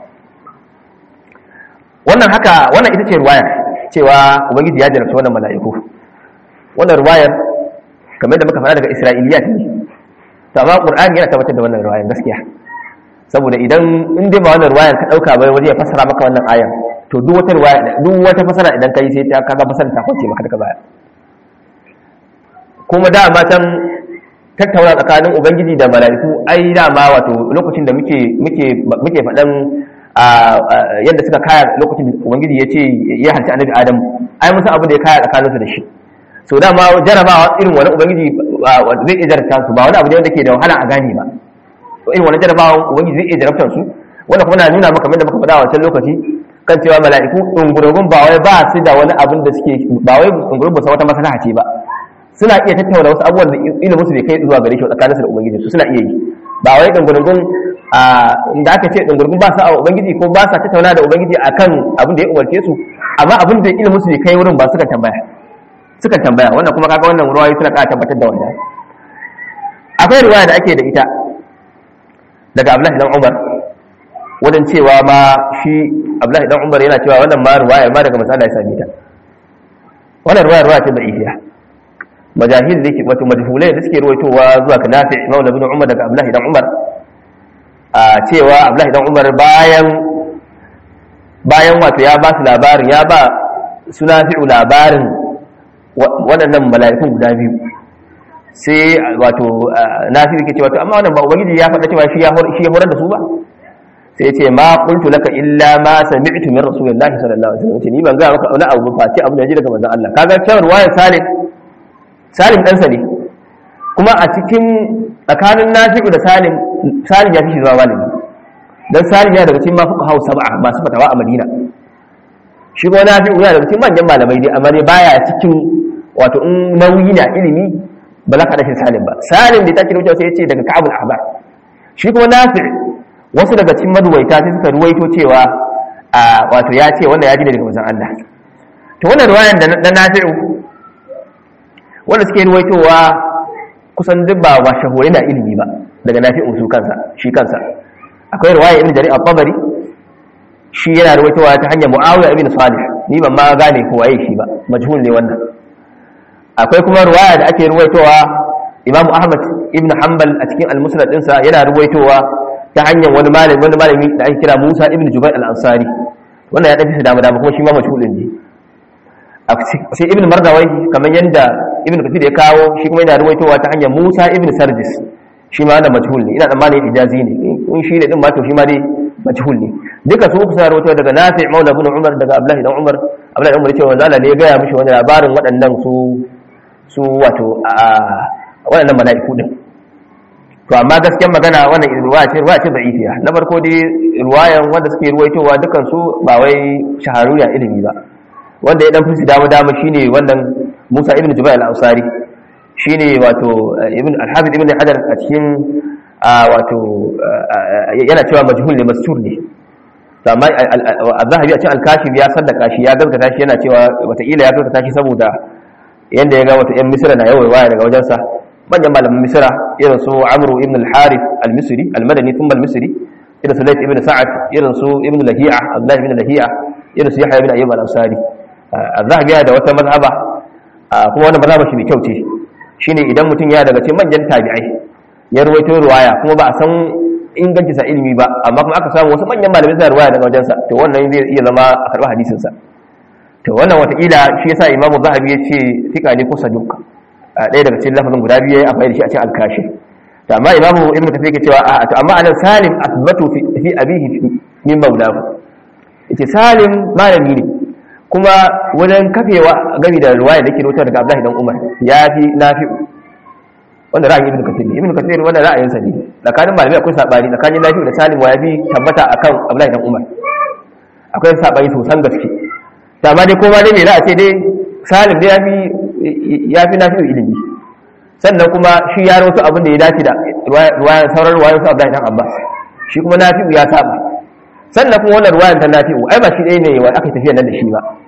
wannan haka wannan ita ce ruwaya cewa ubangiji ya jarabta wannan mala'iku wannan ruwayar kamar da muka faɗa daga isra'iliya ne to amma qur'ani yana tabbatar da wannan ruwayar gaskiya saboda idan in dai ba wannan ruwayar ka dauka bai waje ya fassara maka wannan ayan to duk wata ruwaya duk wata fassara idan kai sai ta kaga fassara ta kwace maka daga baya kuma da ma can tattauna tsakanin ubangiji da mala'iku ai dama wato lokacin da muke muke muke faɗan yadda suka kaya lokacin da ubangiji ya ce ya halci annabi adam ai mun san abin da ya kaya tsakaninsu da shi so dama jarabawa irin wani ubangiji zai iya jarabta su ba wani abu ne wanda ke da wahala a gane ba to irin wani jarabawa ubangiji zai iya jarabtar su wanda kuma na nuna maka da muka faɗa a wancan lokaci kan cewa mala'iku ɗungurungun ba wai ba su da wani abin da suke ba wai ɗungurungun ba wata maslaha ce ba suna iya tattauna wasu abubuwan da ilimin su bai kai zuwa gare shi tsakaninsu da ubangiji su suna iya yi ba wai ɗungurungun da aka ce ɗungurungun ba su a ubangiji ko ba sa tattauna da ubangiji akan abin da ya umarce su amma abin da ilimin su bai kai wurin ba suka tambaya suka tambaya wannan kuma kaga wannan ruwayoyi suna ƙara tabbatar da wannan akwai ruwaya da ake da ita daga Abdullahi dan Umar wajen cewa ma shi Abdullahi dan Umar yana cewa wannan ma ruwaya ma daga masala ya same ta wannan ruwaya ruwaya ce da ihiya majahil da ke wato majhulai da suke ruwaitowa zuwa ga Nafi Maula ibn Umar daga Abdullahi dan Umar a cewa Abdullahi dan Umar bayan bayan wato ya ba su labarin ya ba suna fi'u labarin waɗannan mala'ikun guda biyu sai wato nafi yake cewa to amma wannan ba ubangiji ya faɗa cewa shi ya horar da su ba sai ce ma qultu laka illa ma sami'tu min rasulillahi sallallahu alaihi wasallam ni ban ga maka wani abu ba ce abu da ji daga manzon Allah kaga cewa ruwayar salim salim dan sa ne kuma a cikin tsakanin nafi'u da salim salim ya fi shi zama malami dan salim ya daga cikin mafuka hau sab'a masu fatawa a madina shi kuma nafi'u yana daga cikin manyan malamai dai amma dai baya cikin wato in nauyi na ilimi ba za ka dace salim ba salim da ta kira wuce sai ya ce daga ka'abul ahbar shi kuma nafi' wasu daga cikin maduwaita sai suka ruwaito cewa a wato ya ce wanda ya ji daga manzon Allah to wannan ruwayan da na nafi'u wanda suke ruwaitowa kusan duk ba wa shahure na ilimi ba daga nafi'u su kansa shi kansa akwai ruwaya ibn jarir al-tabari shi yana ruwaitowa ta hanyar muawiya ibn salih ni ban ma gane ko waye shi ba majhul ne wannan akwai kuma ruwaya da ake ruwaitowa imamu ahmad ibn hanbal a cikin al-musnad ɗinsa yana ruwaitowa ta hanyar wani malami wani malami da ake kira musa ibn jubair al-ansari wannan ya dace dama dama kuma shi ma majhulin ne sai ibn mardawai kamar yadda ibn kathir ya kawo shi kuma yana ruwaitowa ta hanyar musa ibn sardis shi ma wannan majhul ne ina tsammanin ijazi ne in shi ne din ma to shi ma dai majhul ne duka su uku suna rawaito daga nafi maula ibn umar daga abdullahi dan umar abdullahi dan umar yace manzo Allah ne ya gaya mishi wani labarin waɗannan su su wato a waɗannan mala'iku din to amma gaskiyar magana wannan ruwaya ce ruwaya ce da'ifiya na farko dai ruwayan wanda suke ruwaitowa dukan su ba wai shahararriya ilimi ba wanda ya dan fi dama dama shine wannan Musa ibn Jubair al-Ansari shine wato ibn al-Hafiz ibn Hajar a cikin wato yana cewa majhul ne mastur ne amma az-Zahabi a cikin al-Kashif ya sallaka shi ya gaskata shi yana cewa wataƙila ya gaskata shi saboda yanda ya ga wata yan Misra na yawan waya daga wajensa manyan malaman Misra irin su Amr ibn al-Harith al-Misri al-Madani thumma al-Misri irin su Layth ibn Sa'ad irin su Ibn Lahi'a Abdullah ibn Lahi'a irin su Yahya ibn Ayyub al-Ansari az-Zahabi ya da wata mazhaba kuma wannan mazhaba shi mai kyau ce shine idan mutum ya daga cikin manyan tabi'ai ya ruwaito ruwaya kuma ba a san inganci sa ilimi ba amma kuma aka samu wasu manyan malamai suna ruwaya daga wajensa to wannan zai iya zama a karɓi hadisin sa to wannan wataƙila shi yasa imamu zahabi ya ce fika ne ko saduk ɗaya daga cikin lafazin guda biyu ya amfani da shi a cikin alkashi to amma imamu ibnu kathir yake cewa a to amma anan salim asbatu fi abihi min maulahu yace salim malami ne kuma wajen kafewa gami da ruwaya da ke rota daga abdullahi dan umar ya fi nafi wanda ra'ayin ibnu kathir ne ibnu kathir wanda ra'ayinsa ne tsakanin malamai akwai sabani tsakanin nafi da salim wa ya fi tabbata akan abdullahi dan umar akwai sabani sosan gaske ta ma dai koma dai me za a ce dai salim dai ya fi nafi ilimi sannan kuma shi ya rawato abin da ya dace da ruwayan sauran ruwayan su abdullahi dan abbas shi kuma nafi ya saba sannan kuma wannan ruwayan ta nafi ai ba shi ɗaya ne wa aka tafiya nan da shi ba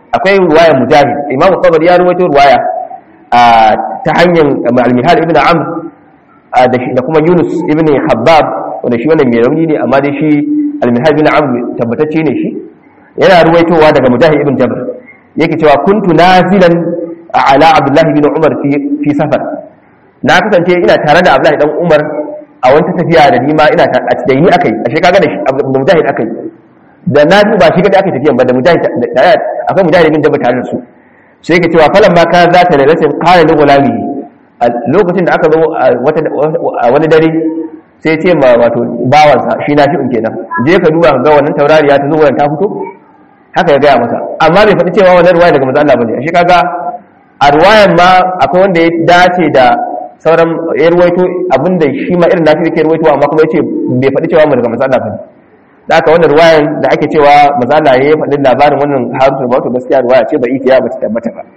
akwai ruwaya mujahid imam tabari ya ruwaito ruwaya ta hanyar al-mihal ibn amr da kuma yunus ibn habbab wanda shi wannan mai rauni ne amma dai shi al-mihal ibn amr tabbatacce ne shi yana ruwaitowa daga mujahid ibn jabr yake cewa kuntu nazilan ala abdullahi ibn umar fi safar na kasance ina tare da abdullahi dan umar a wata tafiya da ni ma ina ta da ni akai ashe kaga da mujahid akai da na ba shi kadai aka tafiyan ba da mujahid da akwai mujahid bin jabba tare da su sai yake cewa falan ma ka za ta da rasin qala li gulami a lokacin da aka zo a wani dare sai ce ma wato bawansa shi na fi'un kenan je ka duba ka ga wannan taurariya ta zo wannan ta fito haka ya gaya masa amma bai faɗi cewa wannan ruwaya daga manzo Allah bane ashe kaga a ruwayan ma akwai wanda ya dace da sauran ya ruwaito abinda shi ma irin nafi yake ruwaito amma kuma yace bai faɗi cewa daga manzo Allah bane da aka wannan ruwayan da ake cewa mazala ya faɗi labarin wannan harutu ba to gaskiya ruwaya ce ba ikiya ba ta tabbata ba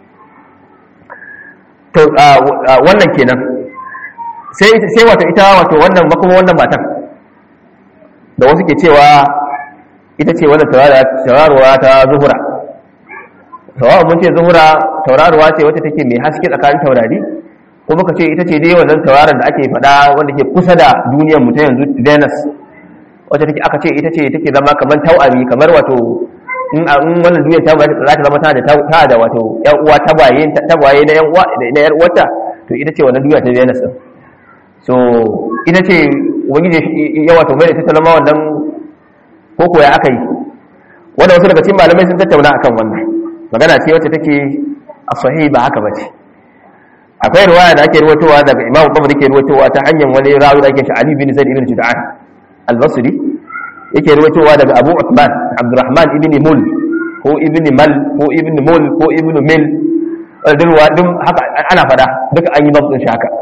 to wannan kenan sai sai wato ita wato wannan makoma wannan matan da wasu ke cewa ita ce wannan tauraruwa ta zuhura tauraruwa mun ce zuhura tauraruwa ce wacce take mai haske tsakanin taurari ko muka ce ita ce dai wannan tauraron da ake faɗa wanda ke kusa da duniyar mu ta yanzu Venus wacce take aka ce ita ce take zama kamar tau'ami kamar wato in wannan duniyar ta za ta zama ta da ta da wato yan uwa tagwaye tagwaye na yan uwa da na yar uwarta to ita ce wannan duniya ta Venus din so ita ce ubangiji ya wato mai ta talama wannan ko ko ya aka yi wanda wasu daga cikin malamai sun tattauna akan wannan magana ce wacce take a sahih ba haka bace akwai riwaya da ake ruwatowa daga Imam Bukhari ke ruwatowa ta hanyar wani rawi da ake shi Ali bin Zaid ibn Jud'an al-Basri yake ruwatowa daga Abu Uthman Abdurrahman ibn Mul ko ibn Mal ko ibn Mul ko ibn Mil duk duk haka ana fada duka an yi babin shi haka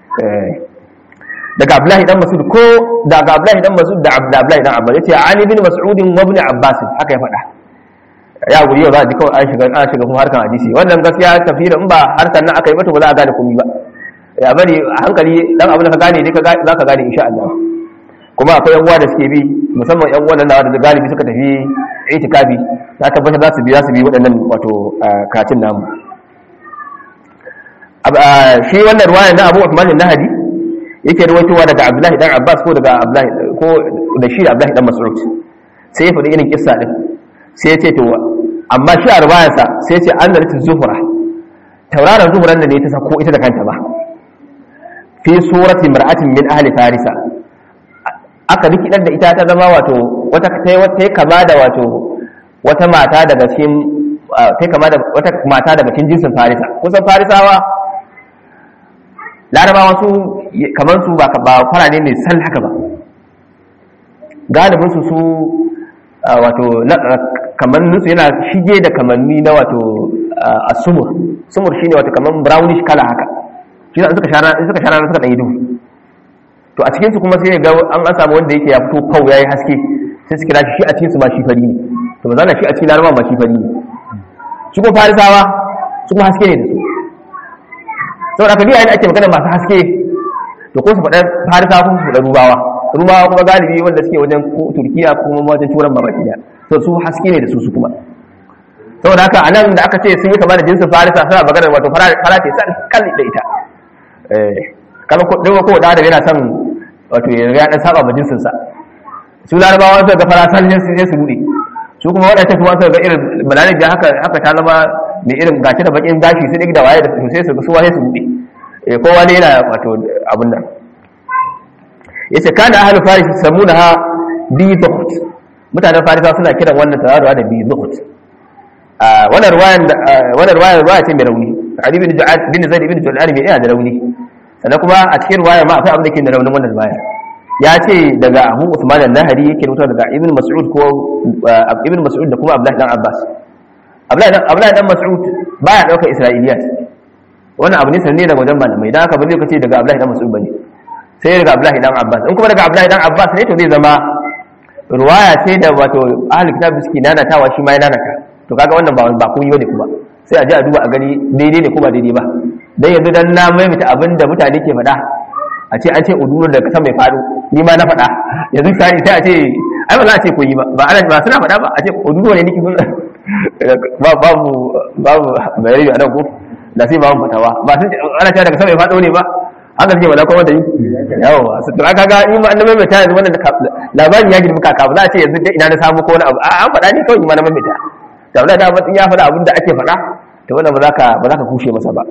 daga Abdullahi dan Mas'ud ko daga Abdullahi dan Mas'ud da Abdullahi dan Abbas yace Ali bin Mas'ud wa ibn Abbas haka ya fada ya guri yau za a ji kawai an shiga an shiga kuma harkan hadisi wannan gaskiya tafsirin in ba harkan nan aka yi mata ba za a gane komai ba ya bari a hankali dan abin da ka gane dai za ka gane insha Allah kuma akwai yan uwa da suke bi musamman yan uwan da da galibi suka tafi itikafi na tabbatar za su bi za su bi waɗannan wato karatun namu shi wannan ruwaya na Abu Uthman an-Nahdi yake ruwaitowa daga Abdullahi dan Abbas ko daga Abdullahi ko da shi Abdullahi dan Mas'ud sai ya faɗi irin kissa din sai ya ce to amma shi a ruwayarsa sai ya ce an zalita zuhura tauraron zuhuran da ne ta sako ita da kanta ba fi surati mar'atin min ahli farisa aka rikidar da ita ta zama wato wata ta kama da wato wata mata daga cikin ta kama da wata mata daga cikin jinsin farisa kusan farisawa larabawa su kamar su ba ba farane ne sal haka ba galibin su su wato kamannin su yana shige da kamanni na wato asumur sumur shine wato kaman brownish kala haka shi suka shara suka shara suka dan yi duhu to a cikinsu kuma sai ga an an samu wanda yake ya fito kau yayi haske sai su kira shi a cikin su ma shi fari ne to ba za shi a cikin laraba ma shi fari ne shi kuma farisawa su kuma haske ne da su saboda kabi yayin ake magana masu haske to ko su faɗa farisawa ko su faɗa rubawa rubawa kuma galibi wanda suke wajen turkiya ko kuma wajen turan ma baki daya to su haske ne da su su kuma saboda haka anan da aka ce sun yi kama da jinsin farisa suna magana wato fara ce san kalli da ita eh kama ko dawo ko da yana son wato ya ya dan saba majinsin sa su larabawa su ga farasan ne sai su bude su kuma wadanda kuma su ga irin balalin da haka haka ta zama mai irin gashi da bakin gashi sai da waye da su sai su ga su waye su bude eh kowa ne yana wato abun nan yace kana ahlu faris samunaha bi zuhut mutanen farisa suna kiran wannan tawaruwa da bi zuhut wannan ruwayan wannan ruwayan ruwaya ce mai rauni Ali bin Ja'ad bin Zaid bin Jul'an mai yana da rauni sannan kuma a cikin ruwaya ma akwai abin da ke da raunin wannan ruwaya ya ce daga Abu Usman al-Nahri yake rubuta daga Ibn Mas'ud ko Ibn Mas'ud da kuma Abdullah dan Abbas Abdullah dan Abdullah dan Mas'ud baya daukar Isra'iliyat wannan abu ne sanne daga wajen malamai dan haka ba zai kace daga Abdullah dan Mas'ud bane sai daga Abdullah dan Abbas in kuma daga Abdullah dan Abbas ne to zai zama ruwaya ce da wato ahli kitab suke nanatawa shi ma ya nanata to kaga wannan ba ba kun yi bane kuma sai a ji a duba a gani daidai ne ko ba daidai ba dan yanzu dan na maimaita abin da mutane ke faɗa a ce an ce udurun da kasan mai faɗo ni ma na faɗa yanzu sai sai a ce ai ba za a ce kun yi ba ba ana ba suna faɗa ba a ce uduru ne niki kun babu babu bayani a nan ko da sai babu fatawa ba sun ana cewa daga sama ya faɗo ne ba haka suke wala kuma da yi yawa su tura kaga in ma annabi mai tayar wannan labarin ya girma kaka ba za a ce yanzu ina na samu ko wani abu an faɗa ne kawai ma na mai ta da wannan da mutum ya faɗa abin da ake faɗa to wannan ba za ka ba za ka kushe masa ba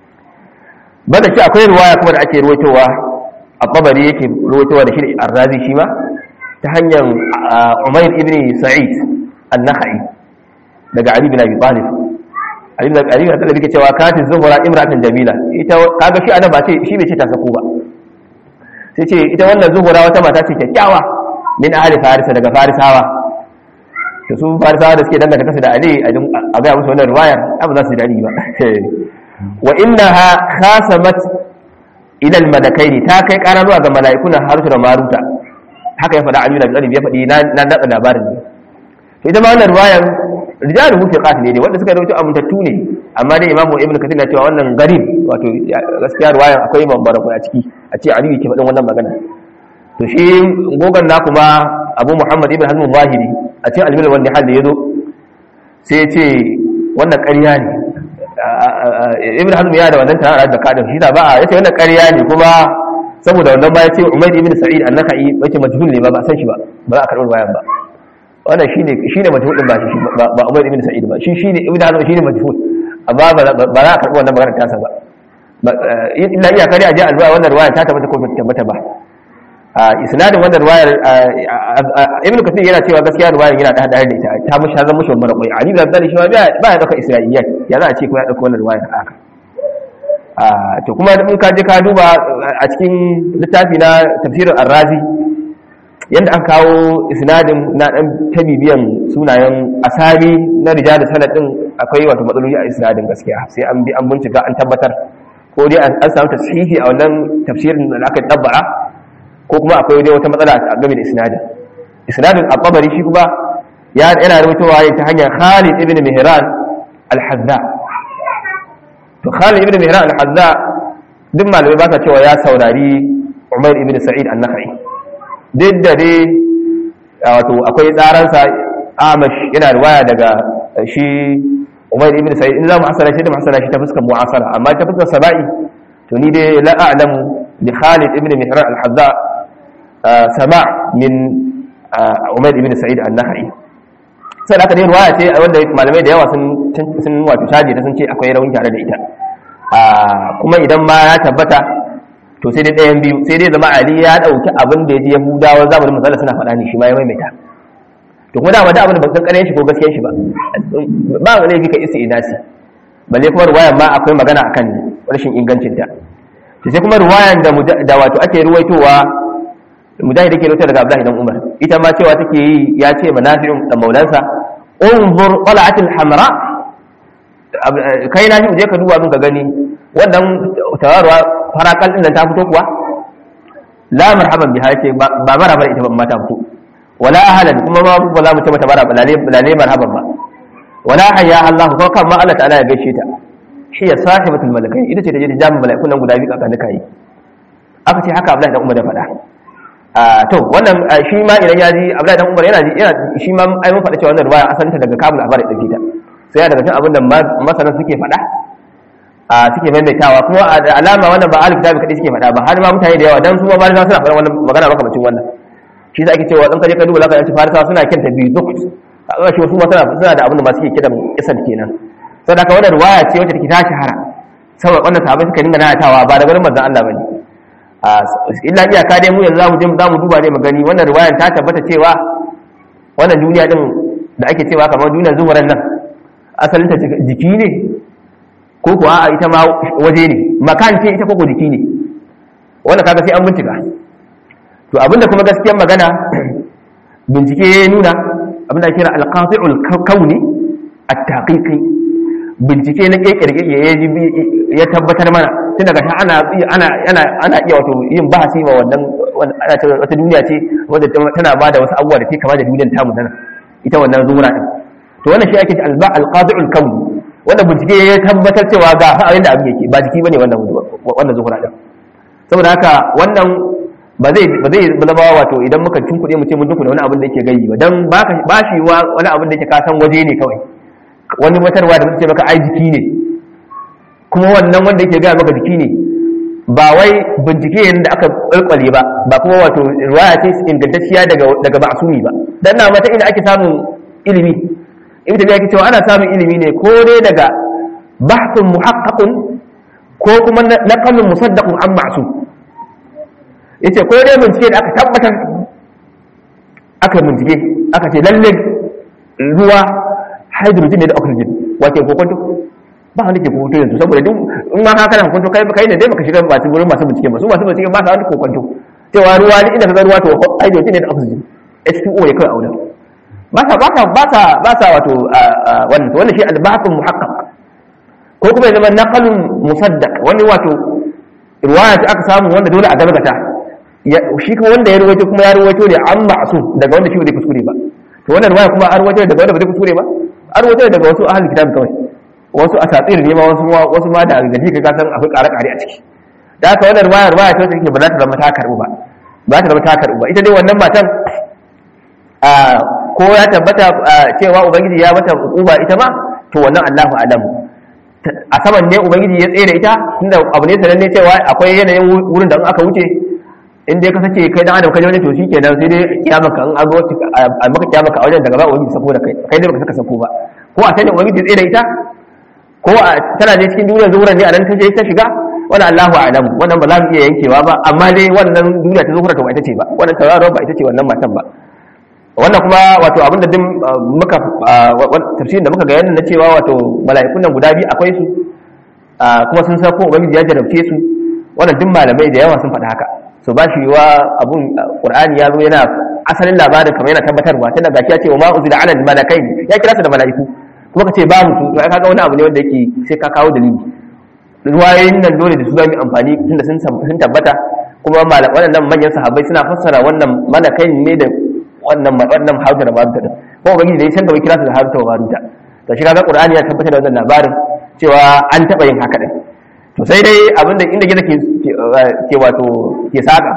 ba da shi akwai ruwaya kuma da ake ruwaitowa a kabari yake ruwaitowa da shi arrazi shi ma ta hanyar umair ibn sa'id an-nakhai daga ali bin abi talib ali bin abi talib yake cewa katin zuhura imra'atan jamila ita kaga shi anan ba ce shi bai ce ta sako ba sai ce ita wannan zuhura wata mata ce kyakkyawa min ahli farisa daga farisawa to su farisawa da suke danganta kasa da ali a ga musu wannan riwayar abu za su dadi ba wa innaha khasamat ila al-malakaini ta kai ƙara zuwa ga mala'ikuna haruta da maruta haka ya faɗa amina bin ya faɗi na daɗa labarin ne to ita ma wannan ruwayan rijalu fi qat ne wanda suka rawaito amintattu ne amma dai imamu ibnu kathir na cewa wannan garib wato gaskiya ruwayan akwai mambara a ciki a ce aliyu ke faɗin wannan magana to shi gogan na kuma abu muhammad ibn hazm zahiri a cikin almil wanda hal da yazo sai ya ce wannan ƙarya ne ibn hazm ya da wannan tare da kadin shi da ba yace wannan ƙarya ne kuma saboda wannan ba yace umayd ibn sa'id an-nakhai yace majhul ne ba ba san shi ba ba za a karɓi bayan ba wannan shine shine majhul din ba shi ba umayd ibn sa'id ba shi shine ibn hazm shine majhul amma ba za a karɓi wannan magana ta sa ba illa iya kare a je alwa wannan ruwaya ta tabbata ko ba tabbata ba isnadin wannan ruwayar ibn kathir yana cewa gaskiya ruwayar yana da hadari da ita ta mushi hazan mushi mara kwai ali da zali shi ba ba ya dauka isra'iliyya ya za a ce ko ya dauka wannan ruwayar haka to kuma in ka je ka duba a cikin littafi na tafsirin ar-razi yanda an kawo isnadin na dan tabibiyan sunayen asali na rijal sanad din akwai wato matsaloli a isnadin gaskiya sai an bi an bincika an tabbatar ko dai an samu tashihi a wannan tafsirin da aka tabbara ko kuma akwai dai wata matsala a game da isnadin isnadin al-qabari shi kuma ya yana rubutowa ta hanyar Khalid ibn Mihran al-Hazza to Khalid ibn Mihran al-Hazza duk malamai ba sa cewa ya saurari Umair ibn Sa'id an-Nakhai duk da dai wato akwai tsaransa Amash yana riwaya daga shi Umair ibn Sa'id in za mu hasala shi da mu hasala shi ta fuskar mu'asara amma ta fuskar saba'i to ni dai la a'lamu bi Khalid ibn Mihran al-Hazza sama min Umar ibn Sa'id an-Nakhai sai aka dai ruwaya ce wanda malamai da yawa sun sun wato shaje ta sun ce akwai rauni tare da ita kuma idan ma ya tabbata to sai dai ɗayan biyu sai dai zama Ali ya dauki abin da ya ji Yahudawa zamanin manzala suna faɗa ne shi ma ya maimaita to kuma dama da abin da ban san ƙaryan shi ko gaskiyan shi ba ba wani laifi ka isi inasi balle kuma ruwayan ma akwai magana akan rashin ingancinta to sai kuma ruwayan da wato ake ruwaitowa mujahid yake rubuta daga Abdullahi dan Umar ita ma cewa take yi ya ce manafi'un dan maulansa unzur qala'atil hamra kai na shi je ka duba min ka gani wannan tawarwa farakal din nan ta fito kuwa la marhaban biha ce ba marhaban ita ba ma ta fito wala ahlan kuma ma ba za mu ce mata marhaban lale marhaban ba wala hayya Allah ko kan ma Allah ta'ala ya gaishe ta shi ya sahibatul malakai ita ce ta je ta jami'a mala'ikun nan guda biyu kakan da kai aka ce haka Abdullahi dan Umar da faɗa to wannan shi ma idan ya ji Abdullahi dan Umar yana ji yana shi ma ai mun faɗa cewa wannan ruwaya asanta daga kabul abar da ta sai ya daga cikin abin da masana suke faɗa a suke maimaitawa kuma da alama wannan ba alif tabi kadai suke faɗa ba har ma mutane da yawa dan su ma ba suna faɗa wannan magana makamacin wannan shi sa ake cewa dan kaje ka duba zaka ji farisawa suna kinta biyu duk kaga shi wasu ma suna suna da abin da ba suke kiran isan kenan saboda haka wannan ruwaya ce wacce take ta shahara saboda wannan sahabbai suka dinga nanatawa ba da garin manzon Allah bane illa iyaka dai mu yanzu zamu je zamu duba dai mu gani wannan riwayan ta tabbata cewa wannan duniya din da ake cewa kamar duniyar zuwaran nan asalin ta jiki ne ko kuwa a ita ma waje ne makan ce ita koko jiki ne wannan kaga sai an bincika to abinda kuma gaskiyar magana bincike ya nuna abinda kira alqati'ul kauni at-taqiqi bincike na kekirge ya tabbatar mana tun daga ana ana ana ana iya wato yin bahasi ma wannan ana cewa wata duniya ce wanda tana ba da wasu abubuwa da ke kama da duniyar tamu nan ita wannan zura din to wannan shi ake ce alba alqadi'ul kawn wanda bincike ya tabbatar cewa ga fa abin da abin yake ba jiki bane wannan wannan zuhura din saboda haka wannan ba zai ba zai zama wato idan muka tunkuɗe mu ce mun tunkuɗe wani abin da yake gayi ba dan ba ba shi wani abin da yake kasan waje ne kawai wani watarwa da muke maka ai jiki ne kuma wannan wanda yake gaya maka jiki ne ba wai bincike ne da aka kwalkwale ba ba kuma wato riwaya ce ingantacciya daga daga ma'sumi ba dan na mata ina ake samun ilimi ibn tabiya yake cewa ana samun ilimi ne ko dai daga bahthun muhaqqaqun ko kuma naqalun musaddaqun an ma'sum yace ko dai bincike da aka tabbatar aka bincike aka ce lalle ruwa hydrogen ne da oxygen wace kokonto ba wanda ke kokonto yanzu saboda duk in ma haka nan kokonto kai kai ne dai baka shiga ba su gurin masu bincike ba su masu bincike ba sa wani kokonto cewa ruwa ne inda ka ga ruwa to hydrogen ne da oxygen H2O ne kawai a wurin ba sa ba sa ba sa ba sa wato wannan wannan shi al-bahthun muhaqqaq ko kuma ya zama naqalun musaddaq wani wato riwaya ta aka samu wanda dole a gabata shi kuma wanda ya ruwaito kuma ya ruwaito ne an ma'sum daga wanda shi bai kuskure ba to wannan riwaya kuma an ruwaito daga wanda bai kuskure ba an ruwaito daga wasu ahlul kitab kawai wasu asatir ne ma wasu wasu ma da gaji ka san akwai ƙare ƙare a ciki da haka wannan riwaya riwaya ta take ba za ta zama ta karbu ba ba ta zama ta karbu ba ita dai wannan matan a ko ya tabbata cewa ubangiji ya mata hukuma ita ma to wannan Allahu alamu a saman ne ubangiji ya tsere ita tunda abu ne sananne cewa akwai yanayin wurin da in aka wuce in dai ka sace kai dan adam kai wani to shikenan sai dai kiyama ka in an zo a maka kiyama ka a wajen daga ba ubangiji sako da kai kai dai baka saka sako ba ko a sanin ubangiji tsere ita ko a tana je cikin duniyar zuhuran ne a nan ta je ta shiga wani Allahu a'lamu wannan ba za mu iya yankewa ba amma dai wannan duniya ta zuhura to ba ita ce ba wannan tauraron ba ita ce wannan matan ba wannan kuma wato abin da din muka tafsirin da muka ga yana na cewa wato mala'ikun nan guda biyu akwai su kuma sun san ko ubangiji ya jarabce su wannan duk malamai da yawa sun faɗa haka so ba shi wa abun qur'ani ya zo yana asalin labarin kamar yana tabbatarwa tunda gashi ya ce wa ma uzila ala malakai ya kira su da mala'iku kuma ka ce babu su to ai kaga wani abu ne wanda yake sai ka kawo dalili ruwayoyin nan dole da su zamu amfani tunda sun sun tabbata kuma malam wannan manyan sahabbai suna fassara wannan malakai ne da wannan wannan hausa da baruta din kuma ubangiji da ya canza kira su da hausa da baruta to shi kaga qur'ani ya tabbatar da wannan labarin cewa an taba yin haka din to sai dai abinda inda gida ke ke wato ke saka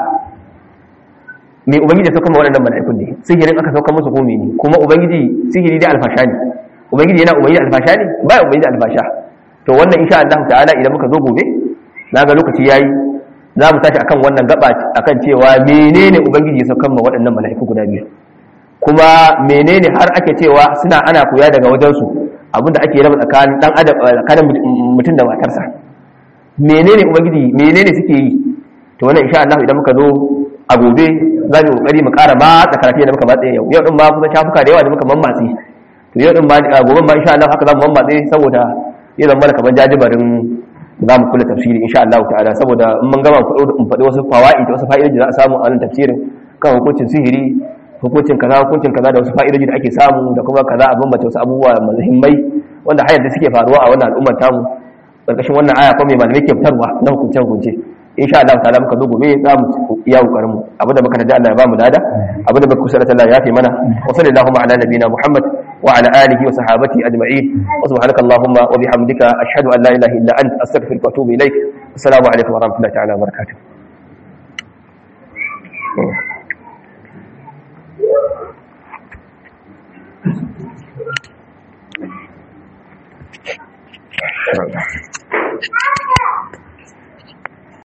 me ubangiji ya sauka ma waɗannan mala'ikun ne sihirin aka sauka musu ko ne kuma ubangiji sihiri dai alfasha ne ubangiji yana ubangiji alfasha ne ba ya ubangiji alfasha to wannan insha Allah ta'ala idan muka zo gobe naga lokaci yayi za mu tashi akan wannan gaba akan cewa menene ubangiji ya sauka ma waɗannan mala'iku guda biyu kuma menene har ake cewa suna ana koya daga wajensu abinda ake raba tsakanin dan adam tsakanin mutum da matarsa menene ubangiji menene suke yi to wannan insha Allah idan muka zo a gobe za mu kokari mu ƙara ma tsakarafi da muka matse yau yau din ma kuma shafuka da yawa da muka mammatse to yau din ma gobe ma insha Allah haka za mu mammatse saboda ya zama da kaman jajibarin za mu kula tafsiri insha Allah ta'ala saboda in mun gama in faɗi wasu fawaid da wasu fa'idoji da za a samu a wannan tafsirin kan hukuncin sihiri hukuncin kaza hukuncin kaza da wasu fa'idoji da ake samu da kuma kaza a bambance wasu abubuwa muhimmai wanda har yanzu suke faruwa a wannan al'ummar tamu karkashin wannan aya kuma mai malamai ke fitarwa na hukunce hukunce insha Allah ta'ala muka zo gobe za mu iya kokarin mu abinda muka tada Allah ya ba mu dada abinda muka kusa da Allah ya fi mana wa sallallahu ala nabiyina Muhammad wa ala alihi wa sahabati ajma'in wa subhanaka allahumma wa bihamdika ashhadu an la ilaha illa anta astaghfiruka wa atubu ilaik assalamu alaikum wa rahmatullahi ta'ala wa barakatuh